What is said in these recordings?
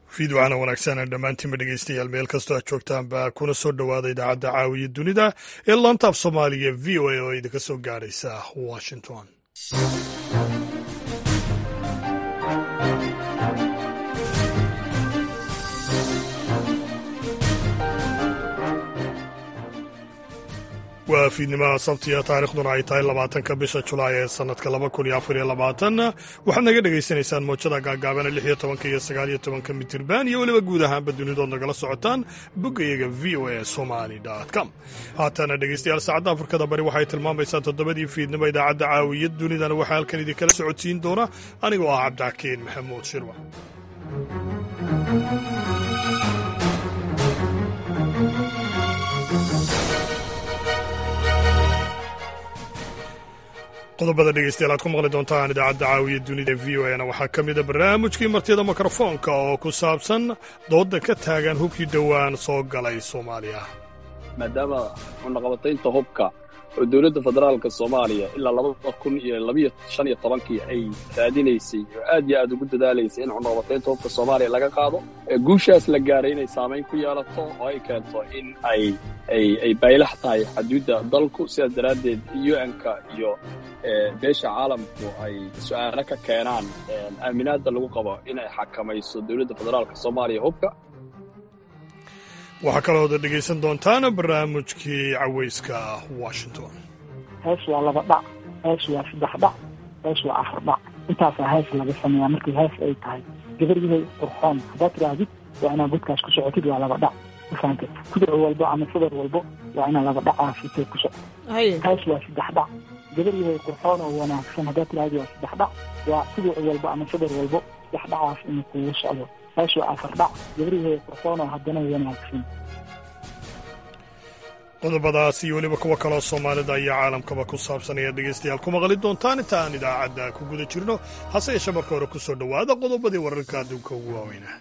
fiidwacana wanaagsan dhammaantiinba dhegeystayaal meel kastoo aad joogtaanba kuna soo dhowaada idaacadda caawiya dunida ee lantaaf soomaaliya v o a oo idinka soo gaadhaysa washington waa fiidnimaha sabtiya taarikhduna ay tahay labaatanka bisha julaay ee sanadka laba kun iyo afar iyo labaatan waxaad naga dhagaysanaysaan moojada gaagaabana lix iyo tobanka iyo sagaal iyo tobanka mitirban iyo weliba guud ahaanba dunidood nagala socotaan boggayaga v o a somali com haatana dhegeystayaal saacadda afrikada bari waxay tilmaamaysaa toddobadii fiidnimo idaacadda caawiya dunidana waxaa halkan idinkala socodsiin doona anigoo ah cabdixakiin maxamuud shirwa qodobada dhegeystayaal aad ku maqli doontaan idaacadda caawiya dunida v o na waxaa ka mida barnaamijkii martida mikrofoonka oo ku saabsan dooda ka taagan hubkii dhowaan soo galay soomaaliya maadaama cunaqabataynta hubka oo dowladda federaalka soomaaliya ilaa labada kun iyo labiyo shan iyo tobankii ay raadinaysay oo aad iyo aad ugu dadaalaysay in cunaqabataynta hubka soomaaliya laga qaado guushaas la gaaray inay saamayn ku yeelato oo ay keento in ay ay baylax tahay xaduudda dalku sidaas daraaddeed un-ka iyo beesha caalamku ay su'aalo ka keenaan aaminaadda lagu qabo inay xakamayso dowladda federaalka soomaaliya hubka waxaa kalooda dhegaysan doontaan barnaamijkii cawayska washington hees waa laba dhac hees waa saddex dhac hees waa afar dhac intaasaa hees laga sameeyaa markii hees ay tahay gabaryahay qurxoon haddaad tidhaahdid waa inaad godkaas ku socotid waa laba dhac mafahamte kudur walbo ama sadar walbo waa inaa laba dhacaa sitay ku soco hees waa saddex dhac gabaryahay qurxoon oo wanaagsan haddaad tidhahdid waa saddex dhac waa kudur walbo ama sadar walbo saddex dhacaas inuu kugu socdo hees waa afar dhac gabaryahay qurxoon oo haddana wanaagsan qodobadaas iyo weliba kuwa kaloo soomaalida iyo caalamkaba ku saabsan ayaad dhegaystayaal ku maqli doontaan inta aan idaacadda ku guda jirno hase yeeshe marka hore ku soo dhowaada qodobadii wararka adduunka ugu waaweynaa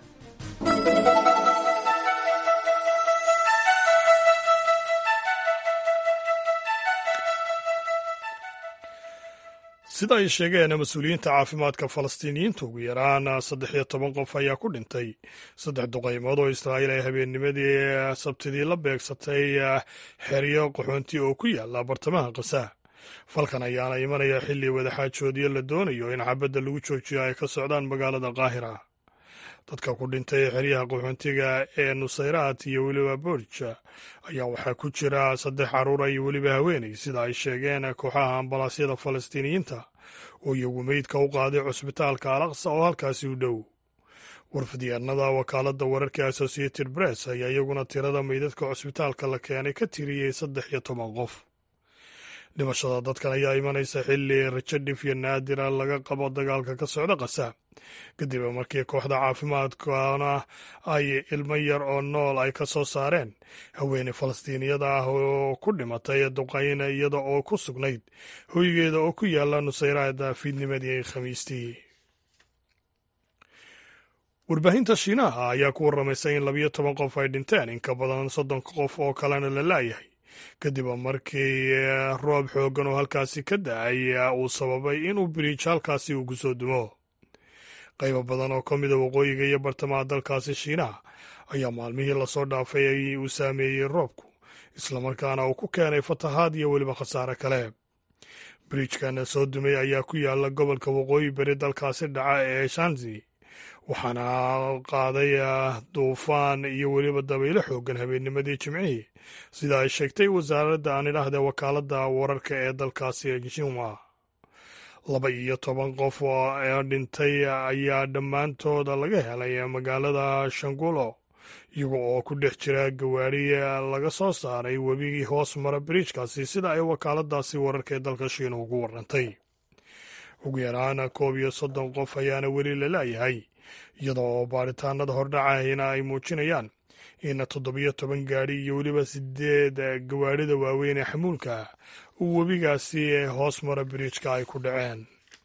sida ay sheegeen mas-uuliyiinta caafimaadka falastiiniyiinta ugu yaraan saddex iyo toban qof ayaa ku dhintay saddex duqaymood oo israa'iil ay habeennimadii sabtidii la beegsatay xeryo qaxoonti oo ku yaala bartamaha kasa falkan ayaana imanaya xilli wadaxaajoodiyo la doonayo in xabadda lagu joojiyo ay ka socdaan magaalada qaahira dadka ku dhintay xeryaha qaxoontiga ee nusayraat iyo weliba borj ayaa waxaa ku jira saddex carruura iyo weliba haweenay sida ay sheegeen kooxaha ambalaasyada falastiiniyiinta oo iyagu meydka u qaaday cusbitaalka al aqsa oo halkaasi u dhow warfidyaanada wakaaladda wararka associated press ayaa iyaguna tirada meydadka cusbitaalka la keenay ka tiriyey saddex iyo toban qof dhimashada dadkan ayaa imanaysa xilli rajo dhif iyo naadira laga qabo dagaalka ka socda kasa kadib markii kooxda caafimaadkana ay ilmo yar oo nool ay ka soo saareen haweeney falastiiniyada ah oo ku dhimatay duqayn iyada oo ku sugnayd hoygeeda oo ku yaala nusayraada fiidnimadii khamiistii warbaahinta shiinaha ayaa ku warramaysa in labiyo toban qof ay dhinteen in ka badan soddon qof oo kalena la laayahay kadib markii roob xooggan oo halkaasi ka da-ay uu sababay inuu biriij halkaasi uu ku soo dumo qaybo badan oo ka mida waqooyiga iyo bartamaha dalkaasi shiinaha ayaa maalmihii lasoo dhaafay uu saameeyey roobku islamarkaana uu ku keenay fatahaad iyo weliba khasaare kale biriijkan soo dumay ayaa ku yaala gobolka waqooyi beri dalkaasi dhaca ee shanzi waxaana qaaday duufaan iyo weliba dabaylo xoogan habeennimadii jimcihii sida ay sheegtay wasaaradda aan idhaahda wakaaladda wararka ee dalkaasi jinwa laba iyo toban qof ee dhintay ayaa dhammaantooda laga helay magaalada shangulo iyaga oo ku dhex jira gawaari laga soo saaray webigii hoos mara biriijkaasi sida ay wakaaladaasi wararka ee dalka shiina ugu warantay ugu yaraan koob iyo soddon qof ayaana weli la laayahay iyadoo baaritaanada hordhacahina ay muujinayaan in toddobiyo toban gaadhi iyo weliba sideed gawaarida waaweyn ee xamuulka uu webigaasi hoos mara biriijka ay ku dhaceen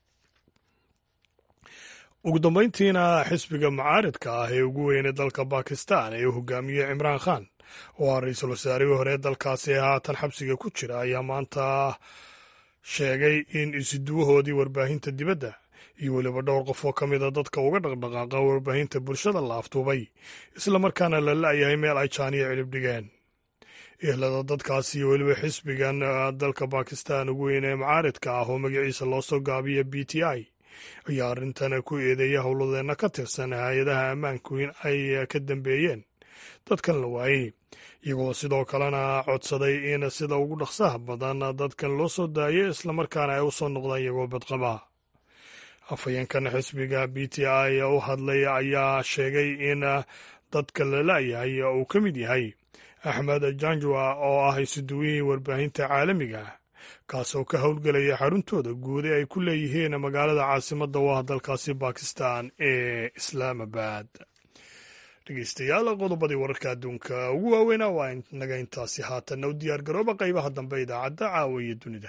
ugu dambayntiina xisbiga mucaaridka ah ee ugu weynay dalka bakistan ee uu hogaamiyey cimraan khan oo ah ra-iisul wasaarihii hore dalkaasi haatan xabsiga ku jira ayaa maanta sheegay in isuduwahoodii warbaahinta dibadda iyo weliba dhowr qof oo ka mida dadka uga dhaqdhaqaaqa warbaahinta bulshada la aftuubay islamarkaana la la'yahay meel ay jaaniya cilib dhigeen ehlada dadkaasi iyo weliba xisbigan dalka bakistan ugu weyn ee macaaridka ah oo magaciisa loo soo gaabiya b t i ayaa arrintan ku eedeeya howladeenna ka tirsan hay-adaha ammaanku in ay ka dambeeyeen dadkan la waayey iyagoo sidoo kalena codsaday in sida ugu dhaqsaha badan dadkan loo soo daayo islamarkaana ay u soo noqdaan iyagoo badqaba afhayeenkan xisbiga b t i u hadlay ayaa sheegay in dadka la la'yahay uu ka mid yahay axmed janjua oo ah isuduwihii warbaahinta caalamiga ah kaasoo ka howlgelaya xaruntooda guud ee ay ku leeyihiin magaalada caasimadda u ah dalkaasi bakistan ee islaamabad dhegeystayaal qodobadii wararka adduunka ugu waaweynaa waa naga intaasi haatanna u diyaar garooba qaybaha dambe idaacadda caawa iyo dunida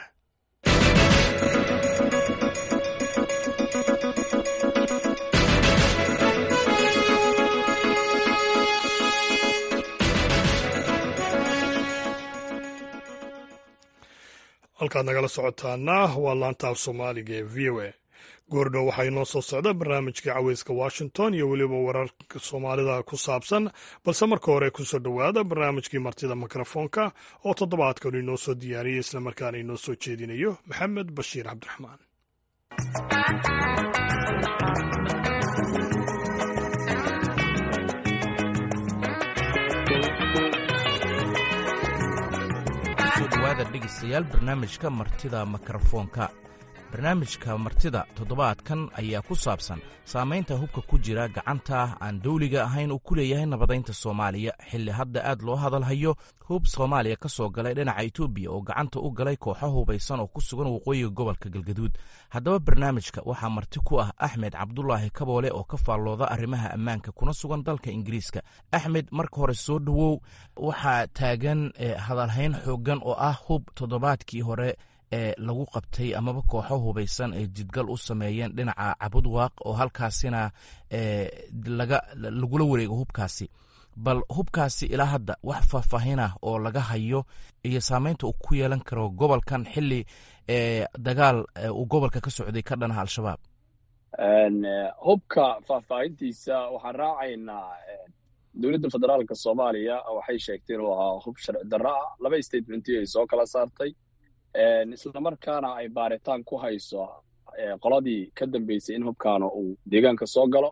halkaad nagala socotaana waa laanta af soomaaliga ee v o a goordhow waxaa inoo soo socda barnaamijka caweyska washington iyo weliba wararka soomaalida ku saabsan balse marka hore kusoo dhowaada barnaamijkii martida mikrofoonka oo toddobaadkan inoo soo diyaariyey islamarkaana inoo soo jeedinayo maxamed bashiir cabdiraxmaan dhawaada dhegeystayaal barnaamijka martida mikrofoonka barnaamijka martida toddobaadkan ayaa ku saabsan saamaynta hubka ku jira gacanta aan dawliga ahayn uu ku leeyahay nabadaynta soomaaliya xilli hadda aad loo hadalhayo hub soomaaliya ka soo galay dhinaca etoobiya oo gacanta u galay kooxo hubaysan oo ku sugan waqooyiga gobolka galgaduud haddaba barnaamijka waxaa marti ku ah axmed cabdulaahi kaboole oo ka faallooda arrimaha ammaanka kuna sugan dalka ingiriiska axmed marka hore soo dhowow waxaa taagan hadalhayn xooggan oo ah hub toddobaadkii hore ee lagu qabtay amaba kooxo hubaysan ee jidgal u sameeyeen dhinaca cabudwaaq oo halkaasina lagula wareego hubkaasi bal hubkaasi ilaa hadda wax faahfaahinah oo laga hayo iyo saameynta uu ku yeelan karo gobolkan xili dagaal uu gobolka ka socday ka dhanaha al-shabaab hubka faahfaahintiisa waxaan raacaynaa dowladda federaalka soomaaliya waxay sheegtay inuu ahaa hub sharci darro ah laba statementii ay soo kala saartay islamarkaana ay baaritaan ku hayso qoladii ka dambeysay in hubkaana uu deegaanka soo galo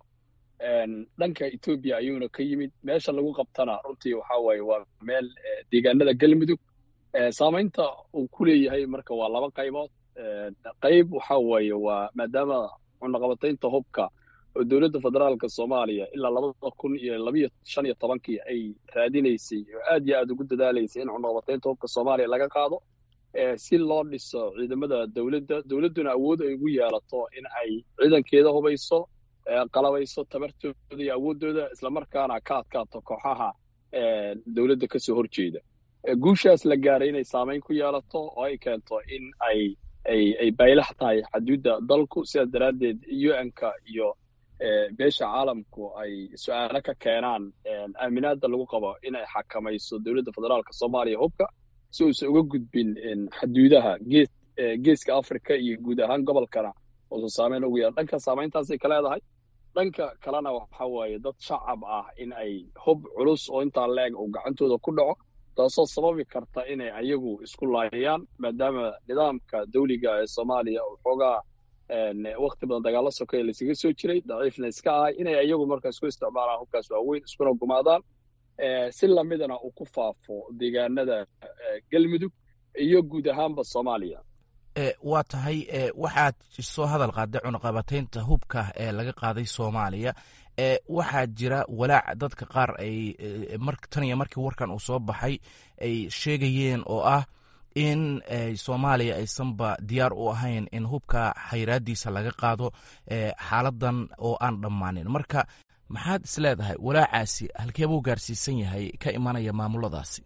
dhanka etoobiya ayuuna ka yimid meesha lagu qabtana runtii waxa waaye waa meel deegaanada galmudug saamaynta uu ku leeyahay marka waa laba qaybood qayb waxa waaye waa maadaama cunaqabataynta hubka oo dowladda federaalka soomaaliya ilaa labada kun iyo labiyo shan iyo tobankii ay raadinaysay oo aad iyo aad ugu dadaalaysay in cunaqabataynta hubka soomaaliya laga qaado si loo dhiso ciidamada dowladda dowladduna awood ay ugu yeelato in ay ciidankeeda hubayso qalabayso tabartooda iyo awooddooda islamarkaana ka adkaato kooxaha dowladda ka soo horjeeda guushaas la gaaray inay saamayn ku yeelato oo ay keento in ay ay ay baylax tahay xaduudda dalku sidaas daraaddeed un-ka iyo beesha caalamku ay su-aalo ka keenaan aaminaadda lagu qabo in ay xakamayso dowladda federaalka soomaaliya hubka si uusan uga gudbin xaduudaha gees geeska africa iyo guud ahaan gobolkana uusan saameyn ugu yeelan dhanka saamayntaasay ka leedahay dhanka kalena waxa waaye dad shacab ah in ay hub culus oo intaa leeg uu gacantooda ku dhaco taasoo sababi karta inay ayagu isku laayayaan maadaama nidaamka dawliga ee soomaaliya uu xoogaa wakti badan dagaalo sokeya laysaga soo jiray daciifna iska ahay inay ayagu marka isku isticmaalaan hubkaas waaweyn iskuna gumaadaan si lamidana uu ku faafo deegaanada galmudug iyo guud ahaanba soomaaliya waa tahay waxaad soo hadal qaaday cunaqabataynta hubka ee laga qaaday soomaaliya waxaa jira walaac dadka qaar ay tan iyo markii warkan uu soo baxay ay sheegayeen oo ah in soomaaliya aysanba diyaar u ahayn in hubka xayraadiisa laga qaado xaaladan oo aan dhammaanin marka maxaad is leedahay walaacaasi halkeebuu gaarsiisan yahay ka imanaya maamuladaasi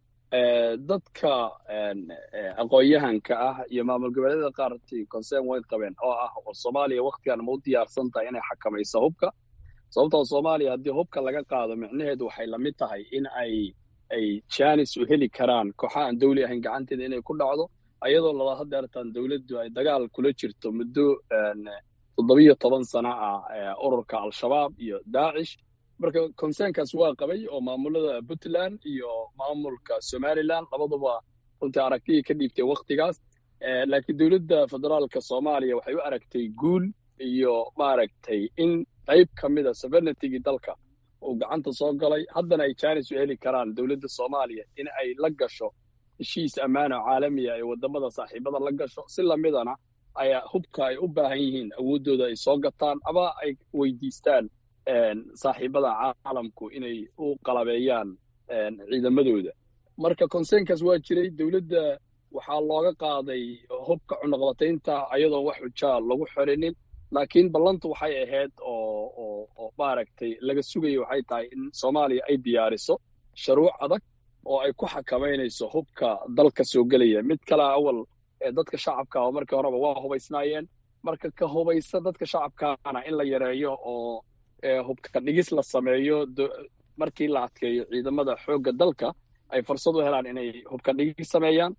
dadka aqoon-yahanka ah iyo maamul goboleedyada qaartii concern weyn qabeen oo ah war soomaaliya waktigan ma u diyaarsan tahay inay xakamayso hubka sababtoo soomaaliya haddii hubka laga qaado micnaheedu waxay la mid tahay in ay ay janis u heli karaan kooxa aan dawli ahayn gacanteeda inay ku dhacdo ayadoo lala hadeertaan dowladdu ay dagaal kula jirto muddo toddobiyo toban sano ah ururka al-shabaab iyo daacish marka concernkaas waa qabay oo maamulada puntland iyo maamulka somalilan labaduba runtii aragtiyay ka dhiibtay wakhtigaas laakiin dowladda federaalka soomaaliya waxay u aragtay guul iyo maaragtay in qayb ka mida sovereignitygii dalka uu gacanta soo galay haddana ay jaanis u heli karaan dowladda soomaaliya in ay la gasho heshiis ammaano caalamiya ay waddamada saaxiibada la gasho si lamidana ayaa hubka ay u baahan yihiin awooddooda ay soo gataan ama ay weydiistaan saaxiibada caalamku inay u qalabeeyaan ciidamadooda marka concernkaas waa jiray dowladda waxaa looga qaaday hubka cunaqabataynta ayadoon wax xujaa lagu xorinin laakiin ballantu waxay ahayd oo oo maaragtay laga sugayo waxay tahay in soomaaliya ay diyaariso sharuuc adag oo ay ku xakamaynayso hubka dalka soo gelaya mid kale awal dadka shacabka oo markii horeba waa hubaysnaayeen marka ka hubaysa dadka shacabkaana in la yareeyo oo hubka dhigis la sameeyo markii la adkeeyo ciidamada xoogga dalka ay fursad u helaan inay hubka dhigis sameeyaan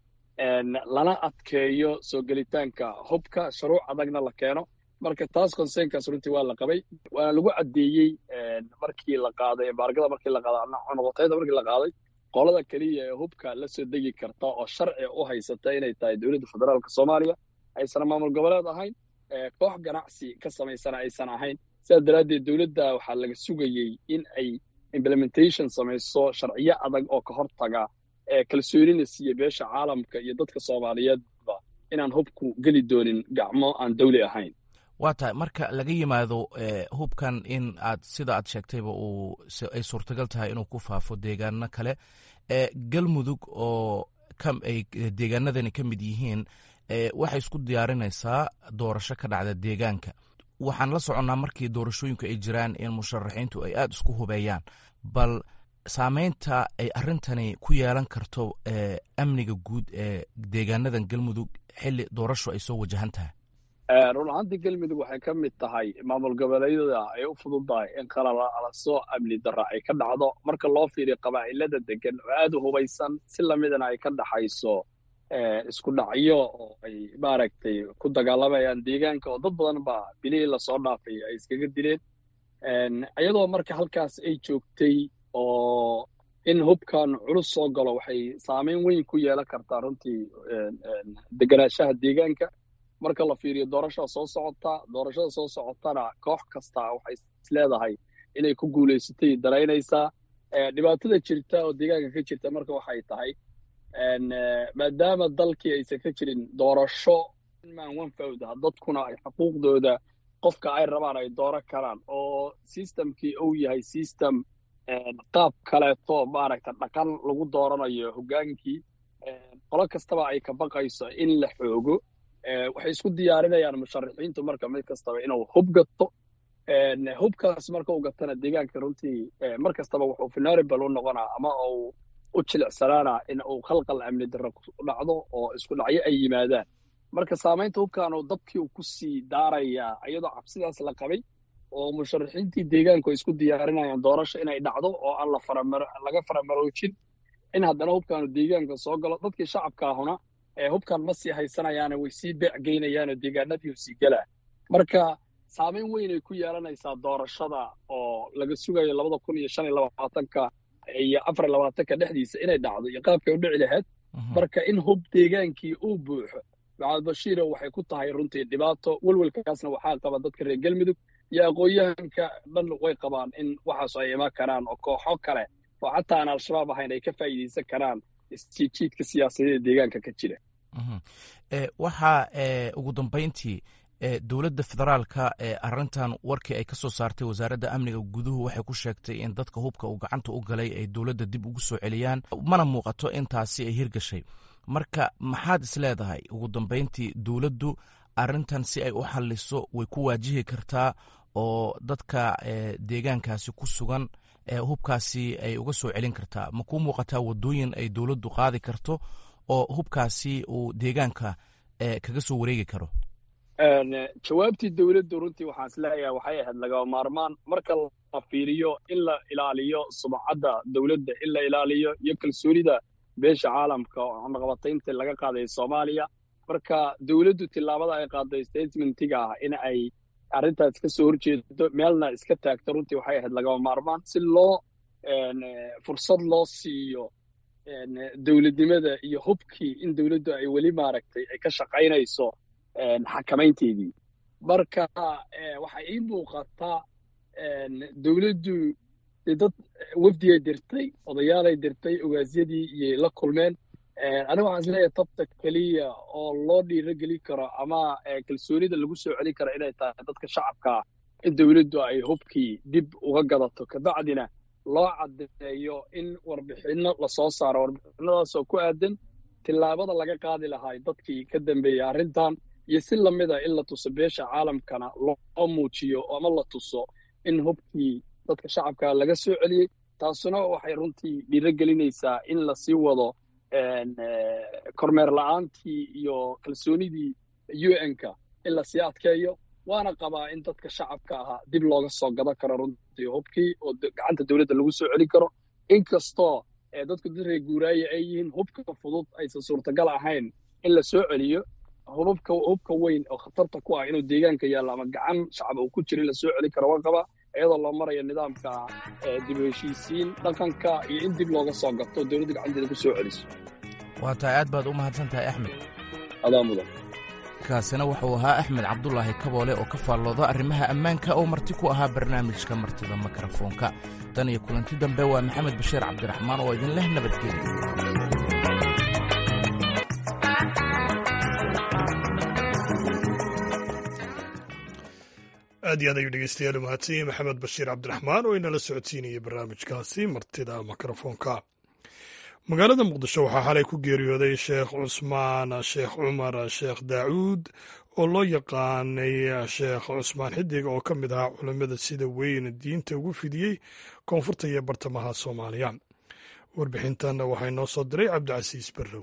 lana adkeeyo soo gelitaanka hubka sharuuc adagna la keeno marka taas concernkaas runtii waa la qabay waana lagu caddeeyey markii la qaaday embaargada markii la qaaday cunuqotayda markii la qaaday qolada keliya ee hubka la soo degi karta oo sharci u haysata inay tahay dowladda federaalka soomaaliya aysan maamul goboleed ahayn koox ganacsi ka samaysana aysan ahayn sidaas daraaddeed dowladda waxaa laga sugayey in ay implementation samayso sharciyo adag oo ka hortaga kalsoonina siiya beesha caalamka iyo dadka soomaaliyeedba inaan hubku geli doonin gacmo aan dawli ahayn waa tahay marka laga yimaado hubkan in aad sida aad sheegtayba uu ay suurtagal tahay inuu ku faafo deegaano kale galmudug oo ay deegaanadani ka mid yihiin waxay isku diyaarinaysaa doorasho ka dhacda deegaanka waxaan la soconnaa markii doorashooyinku ay jiraan in musharaxiintu ay aada isku hubeeyaan bal saameynta ay arrintani ku yeelan karto amniga guud ee deegaanadan galmudug xilli doorasho ay soo wajahan tahay run ahaantii galmudug waxay ka mid tahay maamul goboleedyada ay u fududahay in qalalaso amni darra ay ka dhacdo marka loo fiiriyo qabaa'ilada degan oo aada u hubaysan si lamidana ay ka dhaxayso isku dhacyo oo ay maaragtay ku dagaalamayaan deegaanka oo dad badan baa bilihii lasoo dhaafay ay iskaga dileen iyadoo marka halkaas ay joogtay oo in hubkan culus soo galo waxay saameyn weyn ku yeelan kartaa runtii deganaanshaha deegaanka marka la fiiriyo doorashada soo socota doorashada soo socotana koox kasta waxay isleedahay inay ku guulaysatay daraynaysaa dhibaatada jirta oo deegaanka ka jirta marka waxay tahay maadaama dalkii aysan ka jirin doorasho man wanfawda dadkuna ay xuquuqdooda qofka ay rabaan ay dooro karaan oo systemkii uu yahay system qaab kaleeto maaragta dhaqan lagu dooranayo hoggaankii qolo kastaba ay ka baqayso in la xoogo waxay isku diyaarinayaan musharaxiintu marka mid kastaba inuu hub gato hubkaas marka uu gatana deegaanka runtii mar kastaba wuxuu vulnerable u noqonaa ama uu u jilicsanaana in uu khalqal amni darro ku dhacdo oo isku dhacyo ay yimaadaan marka saamaynta hubkan uu dadkii uu ku sii daarayaa iyadoo cabsidaas la qabay oo musharaxiintii deegaanku ay isku diyaarinayaan doorasho inay dhacdo oo aan laga faramaroojin in haddana hubkaanu deegaanka soo galo dadkii shacabkaahuna hubkan ma sii haysanayaane way sii beecgeynayaanoo deegaanadii sii gelaa marka saamayn weyn ay ku yeelanaysaa doorashada oo laga sugayo labada kun iyo shan iyo labaatanka iyo afar iyo labaatanka dhexdiisa inay dhacdo iyo qaabkay u dhici lahayd marka in hub deegaankii uu buuxo maxamed bashiiro waxay ku tahay runtii dhibaato welwelkaasna waxaa qaba dadka reer galmudug iyo aqoon-yahanka dhan way qabaan in waxaas ay imaan karaan oo kooxo kale oo xataa aan al-shabaab ahayn ay ka faa'iidaysan karaan isjiidjiidka siyaasadeeda deegaanka ka jira waxaa ugu dambeyntii dowladda federaalka arintan warkii ay ka soo saartay wasaaradda amniga guduhu waxay ku sheegtay in dadka hubka uu gacanta u galay ay dowladda dib ugu soo celiyaan mana muuqato intaasi ay hirgashay marka maxaad is leedahay ugu dambeyntii dowladdu arintan si ay u xalliso way ku waajihi kartaa oo dadka deegaankaasi ku sugan hubkaasi ay uga soo celin kartaa ma kuu muuqataa waddooyin ay dowladdu qaadi karto oo hubkaasi uu deegaanka kaga soo wareegi karo jawaabtii dowladdu runtii waxaan isleeyahay waxay ahayd lagaba maarmaan marka la fiiriyo in la ilaaliyo sumcadda dowladda in la ilaaliyo iyo kalsoonida beesha caalamka oo cunaqabataynta laga qaaday soomaaliya marka dowladdu tillaabada ay qaaday statementiga ah in ay arrintaas ka soo horjeedo meelna iska taagto runtii waxay ahayd lagama maarmaan si loo fursad loo siiyo dowladnimada iyo hubkii in dowladdu ay weli maaragtay ay ka shaqaynayso xakamaynteedii marka waxay ii muuqataa dowladdu dad wafdigay dirtay odayaalay dirtay ogaasyadii iyay la kulmeen aniga waxaan isleeyahay tabta keliya oo loo dhiirogeli karo ama kalsoonida lagu soo celin karo inay tahay dadka shacabkaa in dowladdu ay hubkii dib uga gadato kabacdina loo caddeeyo in warbixinno lasoo saaro warbixinadaasoo ku aadan tillaabada laga qaadi lahaa dadkii ka dambeeyey arrintan iyo si lamida in la tuso beesha caalamkana loo muujiyo ama la tuso in hubkii dadka shacabka laga soo celiyey taasuna waxay runtii dhiirogelinaysaa in lasii wado kormeer la-aantii iyo kalsoonidii u n-ka in lasii adkeeyo waana qabaa in dadka shacabka ahaa dib looga soo gadan karo runtii hubkii oo gacanta dowladda lagu soo celin karo inkastoo dadku dad reer guuraaye ay yihiin hubka fudud aysan suurtagal ahayn in la soo celiyo hubabka hubka weyn oo khatarta ku ah inuu deegaanka yaallo ama gacan shacab uu ku jira in la soo celin karo waa qabaa iyadoo loo marayo nidaamka dib u heshiisiin dhaqanka iyo in dib looga soo gato dowladda gacanteeda ku soo celiso waa tahay aad baad u mahadsan tahay axmed adaa mudan kaasina wuxuu ahaa axmed cabdulaahi kaboole oo ka faallooda arrimaha ammaanka oo marti ku ahaa barnaamijka martida mikrofoonka tan iyo kulanti dambe waa maxamed bashiir cabdiraxmaan oo idin leh nabadgelya aad iyo aad ayuu dhegeystayaal u mahadsan yahay maxamed bashiir cabdiraxmaan oo inala socodsiinayay barnaamijkaasi martida mikrofoonka magaalada muqdisho waxaa xalay ku geeriyooday sheekh cusmaan sheekh cumar sheekh daawuud oo loo yaqaanay sheekh cusmaan xidig oo ka mid ahaa culammada sida weyn diinta ugu fidiyey koonfurta iyo bartamaha soomaaliya warbixintan waxaa inoo soo diray cabdicasiis barrow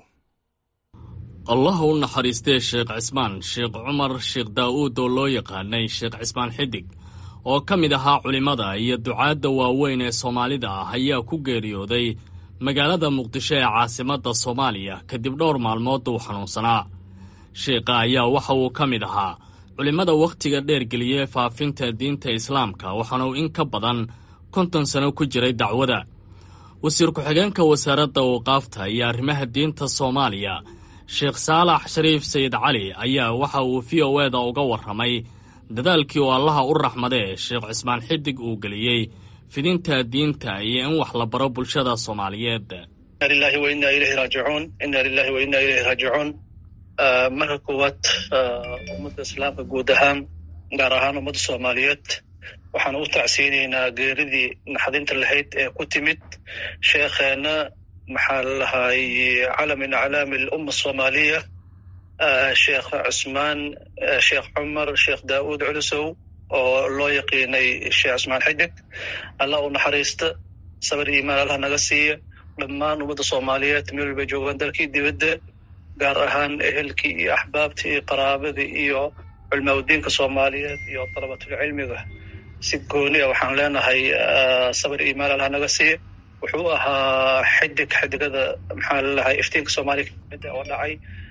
allah u naxariistee sheekh cismaan sheekh cumar sheekh daa'uud oo loo yaqaanay sheekh cismaan xidig oo ka mid ahaa culimmada iyo ducaadda waaweyn ee soomaalida ah ayaa ku geeriyooday magaalada muqdisho ee caasimadda soomaaliya kadib dhowr maalmood uu xanuunsanaa sheekha ayaa waxa uu ka mid ahaa culimmada wakhtiga dheergeliyee faafinta diinta islaamka waxaana uu in ka badan konton sano ku jiray dacwada wasiir ku-xigeenka wasaaradda waqaafta iyo arrimaha diinta soomaaliya sheekh saalax shariif sayid cali ayaa waxa uu v o eda uga warramay dadaalkii uu allaha u raxmadee sheekh cismaan xidig uu geliyey fidinta diinta iyo in wax la baro bulshada soomaaliyeed ina lilahi wa inna ilayhi raajicuun ina lilahi wa inna ilayhi raajicuun marka koowaad ummadda islaamka guud ahaan gaar ahaan ummadda soomaaliyeed waxaan u tacsiinaynaa geeridii naxdinta lahayd ee ku timid sheekheena maxaa lalahay calam min aclaami alumma asoomaaliya sheekh cusmaan sheekh cumar sheekh daa'uud culusow oo loo yaqiinay sheekh cusmaan xidig allah u naxariista sabar iimaan allah naga siiya dhammaan ummadda soomaaliyeed meel walbay joogaan dalkii dibadda gaar ahaan ehelkii iyo axbaabtii iyo qaraabadii iyo culmaaudiinka soomaaliyeed iyo dalabatulcilmiga si gooni a waxaan leenahay sabar iimaan allah naga siiya wuxuu ahaa xidig xidigada maxaa lalahay iftiinka soomaaliya kamida oo dhacay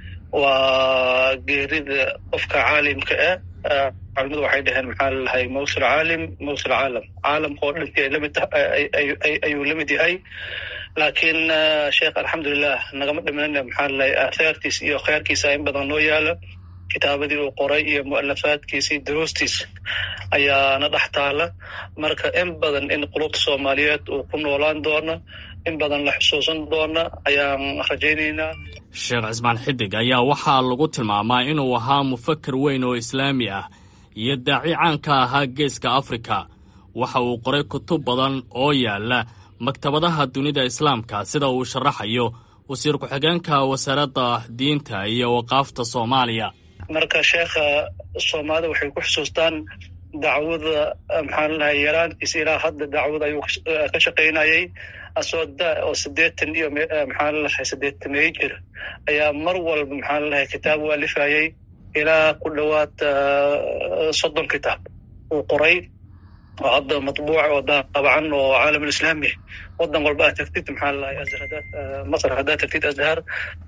waa geerida qofka caalimka ah culimadu waxay dhaheen maxaa lalahay mawsul caalim mawsul caalam caalamka oo dhantii ay lamid ayuu la mid yahay laakiin sheekh alxamdulilah nagama dhimanana maxaa lalahay aathaartiis iyo khayrkiisa in badan noo yaala kitaabadii uu qoray iyo mu'alafaadkiisa iyo duruustiisa ayaana dhex taala marka in badan in qulubta soomaaliyeed uu ku noolaan doono in badan la xusuusan doona ayaan rajaynaynaa sheekh cismaan xidig ayaa waxaa lagu tilmaamaa inuu ahaa mufaker weyn oo islaami ah iyo daaci caanka ahaa geeska afrika waxa uu qoray kutub badan oo yaala maktabadaha dunida islaamka sida uu sharaxayo wasiir ku-xigeenka wasaaradda diinta iyo waqaafta soomaaliya marka sheekha soomaalida waxay ku xusuustaan dacwada maxaa lalahay yaraantiisa ilaa hadda dacwada ayuu ka shaqaynayay asoo da oo siddeetan iyo maxaa lalahay siddeetamey jir ayaa mar walba maxaa lalahay kitaab u alifayay ilaa ku dhowaad soddon kitaab uu qoray oo hadda matbuuc oo daabacan oo caalamulislaami wadan walba aad tagtid maxaa lalahay azhar hadaad masr haddaad tagtid azhar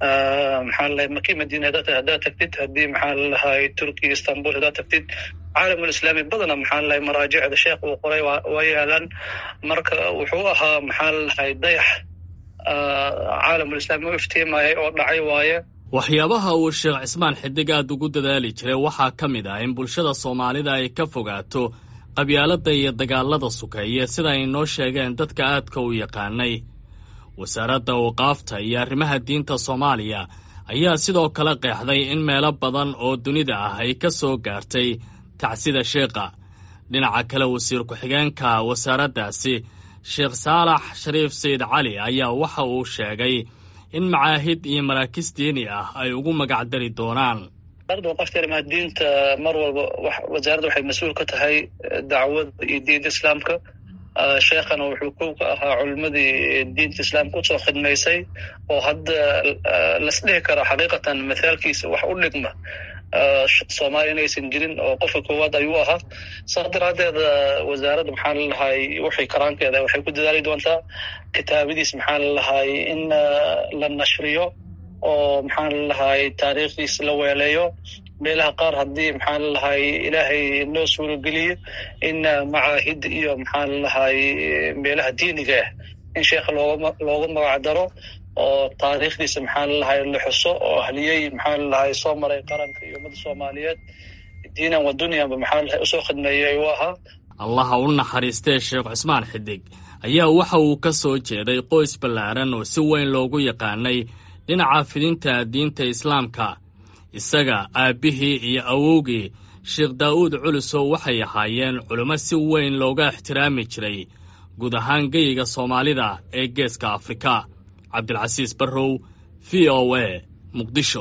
maxaa lalahay maki madiina hadaad haddaad tagtid haddii maxaa lalahay turkiya istanbul haddaad tagtid caalamulislaami badana maxaa lalahay maraajicda sheekh uu qoray waa yaalaan marka wuxuu ahaa maxaa lalahay dayax caalamulislaami u iftiimayay oo dhacay waaye waxyaabaha uu sheekh cismaan xidig aad ugu dadaali jiray waxaa ka mid ah in bulshada soomaalida ay ka fogaato qabyaaladda iyo dagaalada sukeeye sida ay noo sheegeen dadka aadka u yaqaanay wasaaradda awqaafta iyo arrimaha diinta soomaaliya ayaa sidoo kale qeexday in meelo badan oo dunida ah ay ka soo gaartay tacsida sheekha dhinaca kale wasiir ku-xigeenka wasaaraddaasi sheekh saalax shariif sayid cali ayaa waxa uu sheegay in macaahid iyo maraakiis diini ah ay ugu magacdari doonaan wasaaradda waqafta arrimaha diinta mar walba wasaaradda waxay mas-uul ka tahay dacwada iyo diinta islaamka sheekhana wuxuu kow ka ahaa culimadii diinta islaamka usoo khidmaysay oo hadda lasdhihi karo xaqiiqatan mithaalkiisa wax u dhigma soomaaliya inaysan jirin oo qofka koowaad ayuu ahaa saas daraaddeed wasaaradda maxaa lalahay waxay karaankeeda waxay ku dadaali doontaa kitaabadiis maxaa lalahay in la nashriyo oo maxaa lalahay taariikhdiis la weeleeyo meelaha qaar haddii maxaa lalahay ilaahay noo suurogeliyo in macaahid iyo maxaa lalahay meelaha diiniga ah in sheekha looga looga magac daro oo taariikhdiisa maxaa lalahay la xuso oo ahliyey maxaa lalahay soo maray qaranka iyo ummadda soomaaliyeed diinan wa dunyanba maxaa lalahay usoo khidmeeyay ayuu ahaa allaha u naxariistee sheekh cusmaan xidig ayaa waxa uu ka soo jeeday qoys ballaaran oo si weyn loogu yaqaanay dhinaca fidinta diinta islaamka isaga aabbihii iyo awowgii sheekh daa'uud culusow waxay ahaayeen culimmo si weyn looga ixtiraami jiray guud ahaan geyiga soomaalida ee geeska afrika cabdilcasiis barrow v o a muqdisho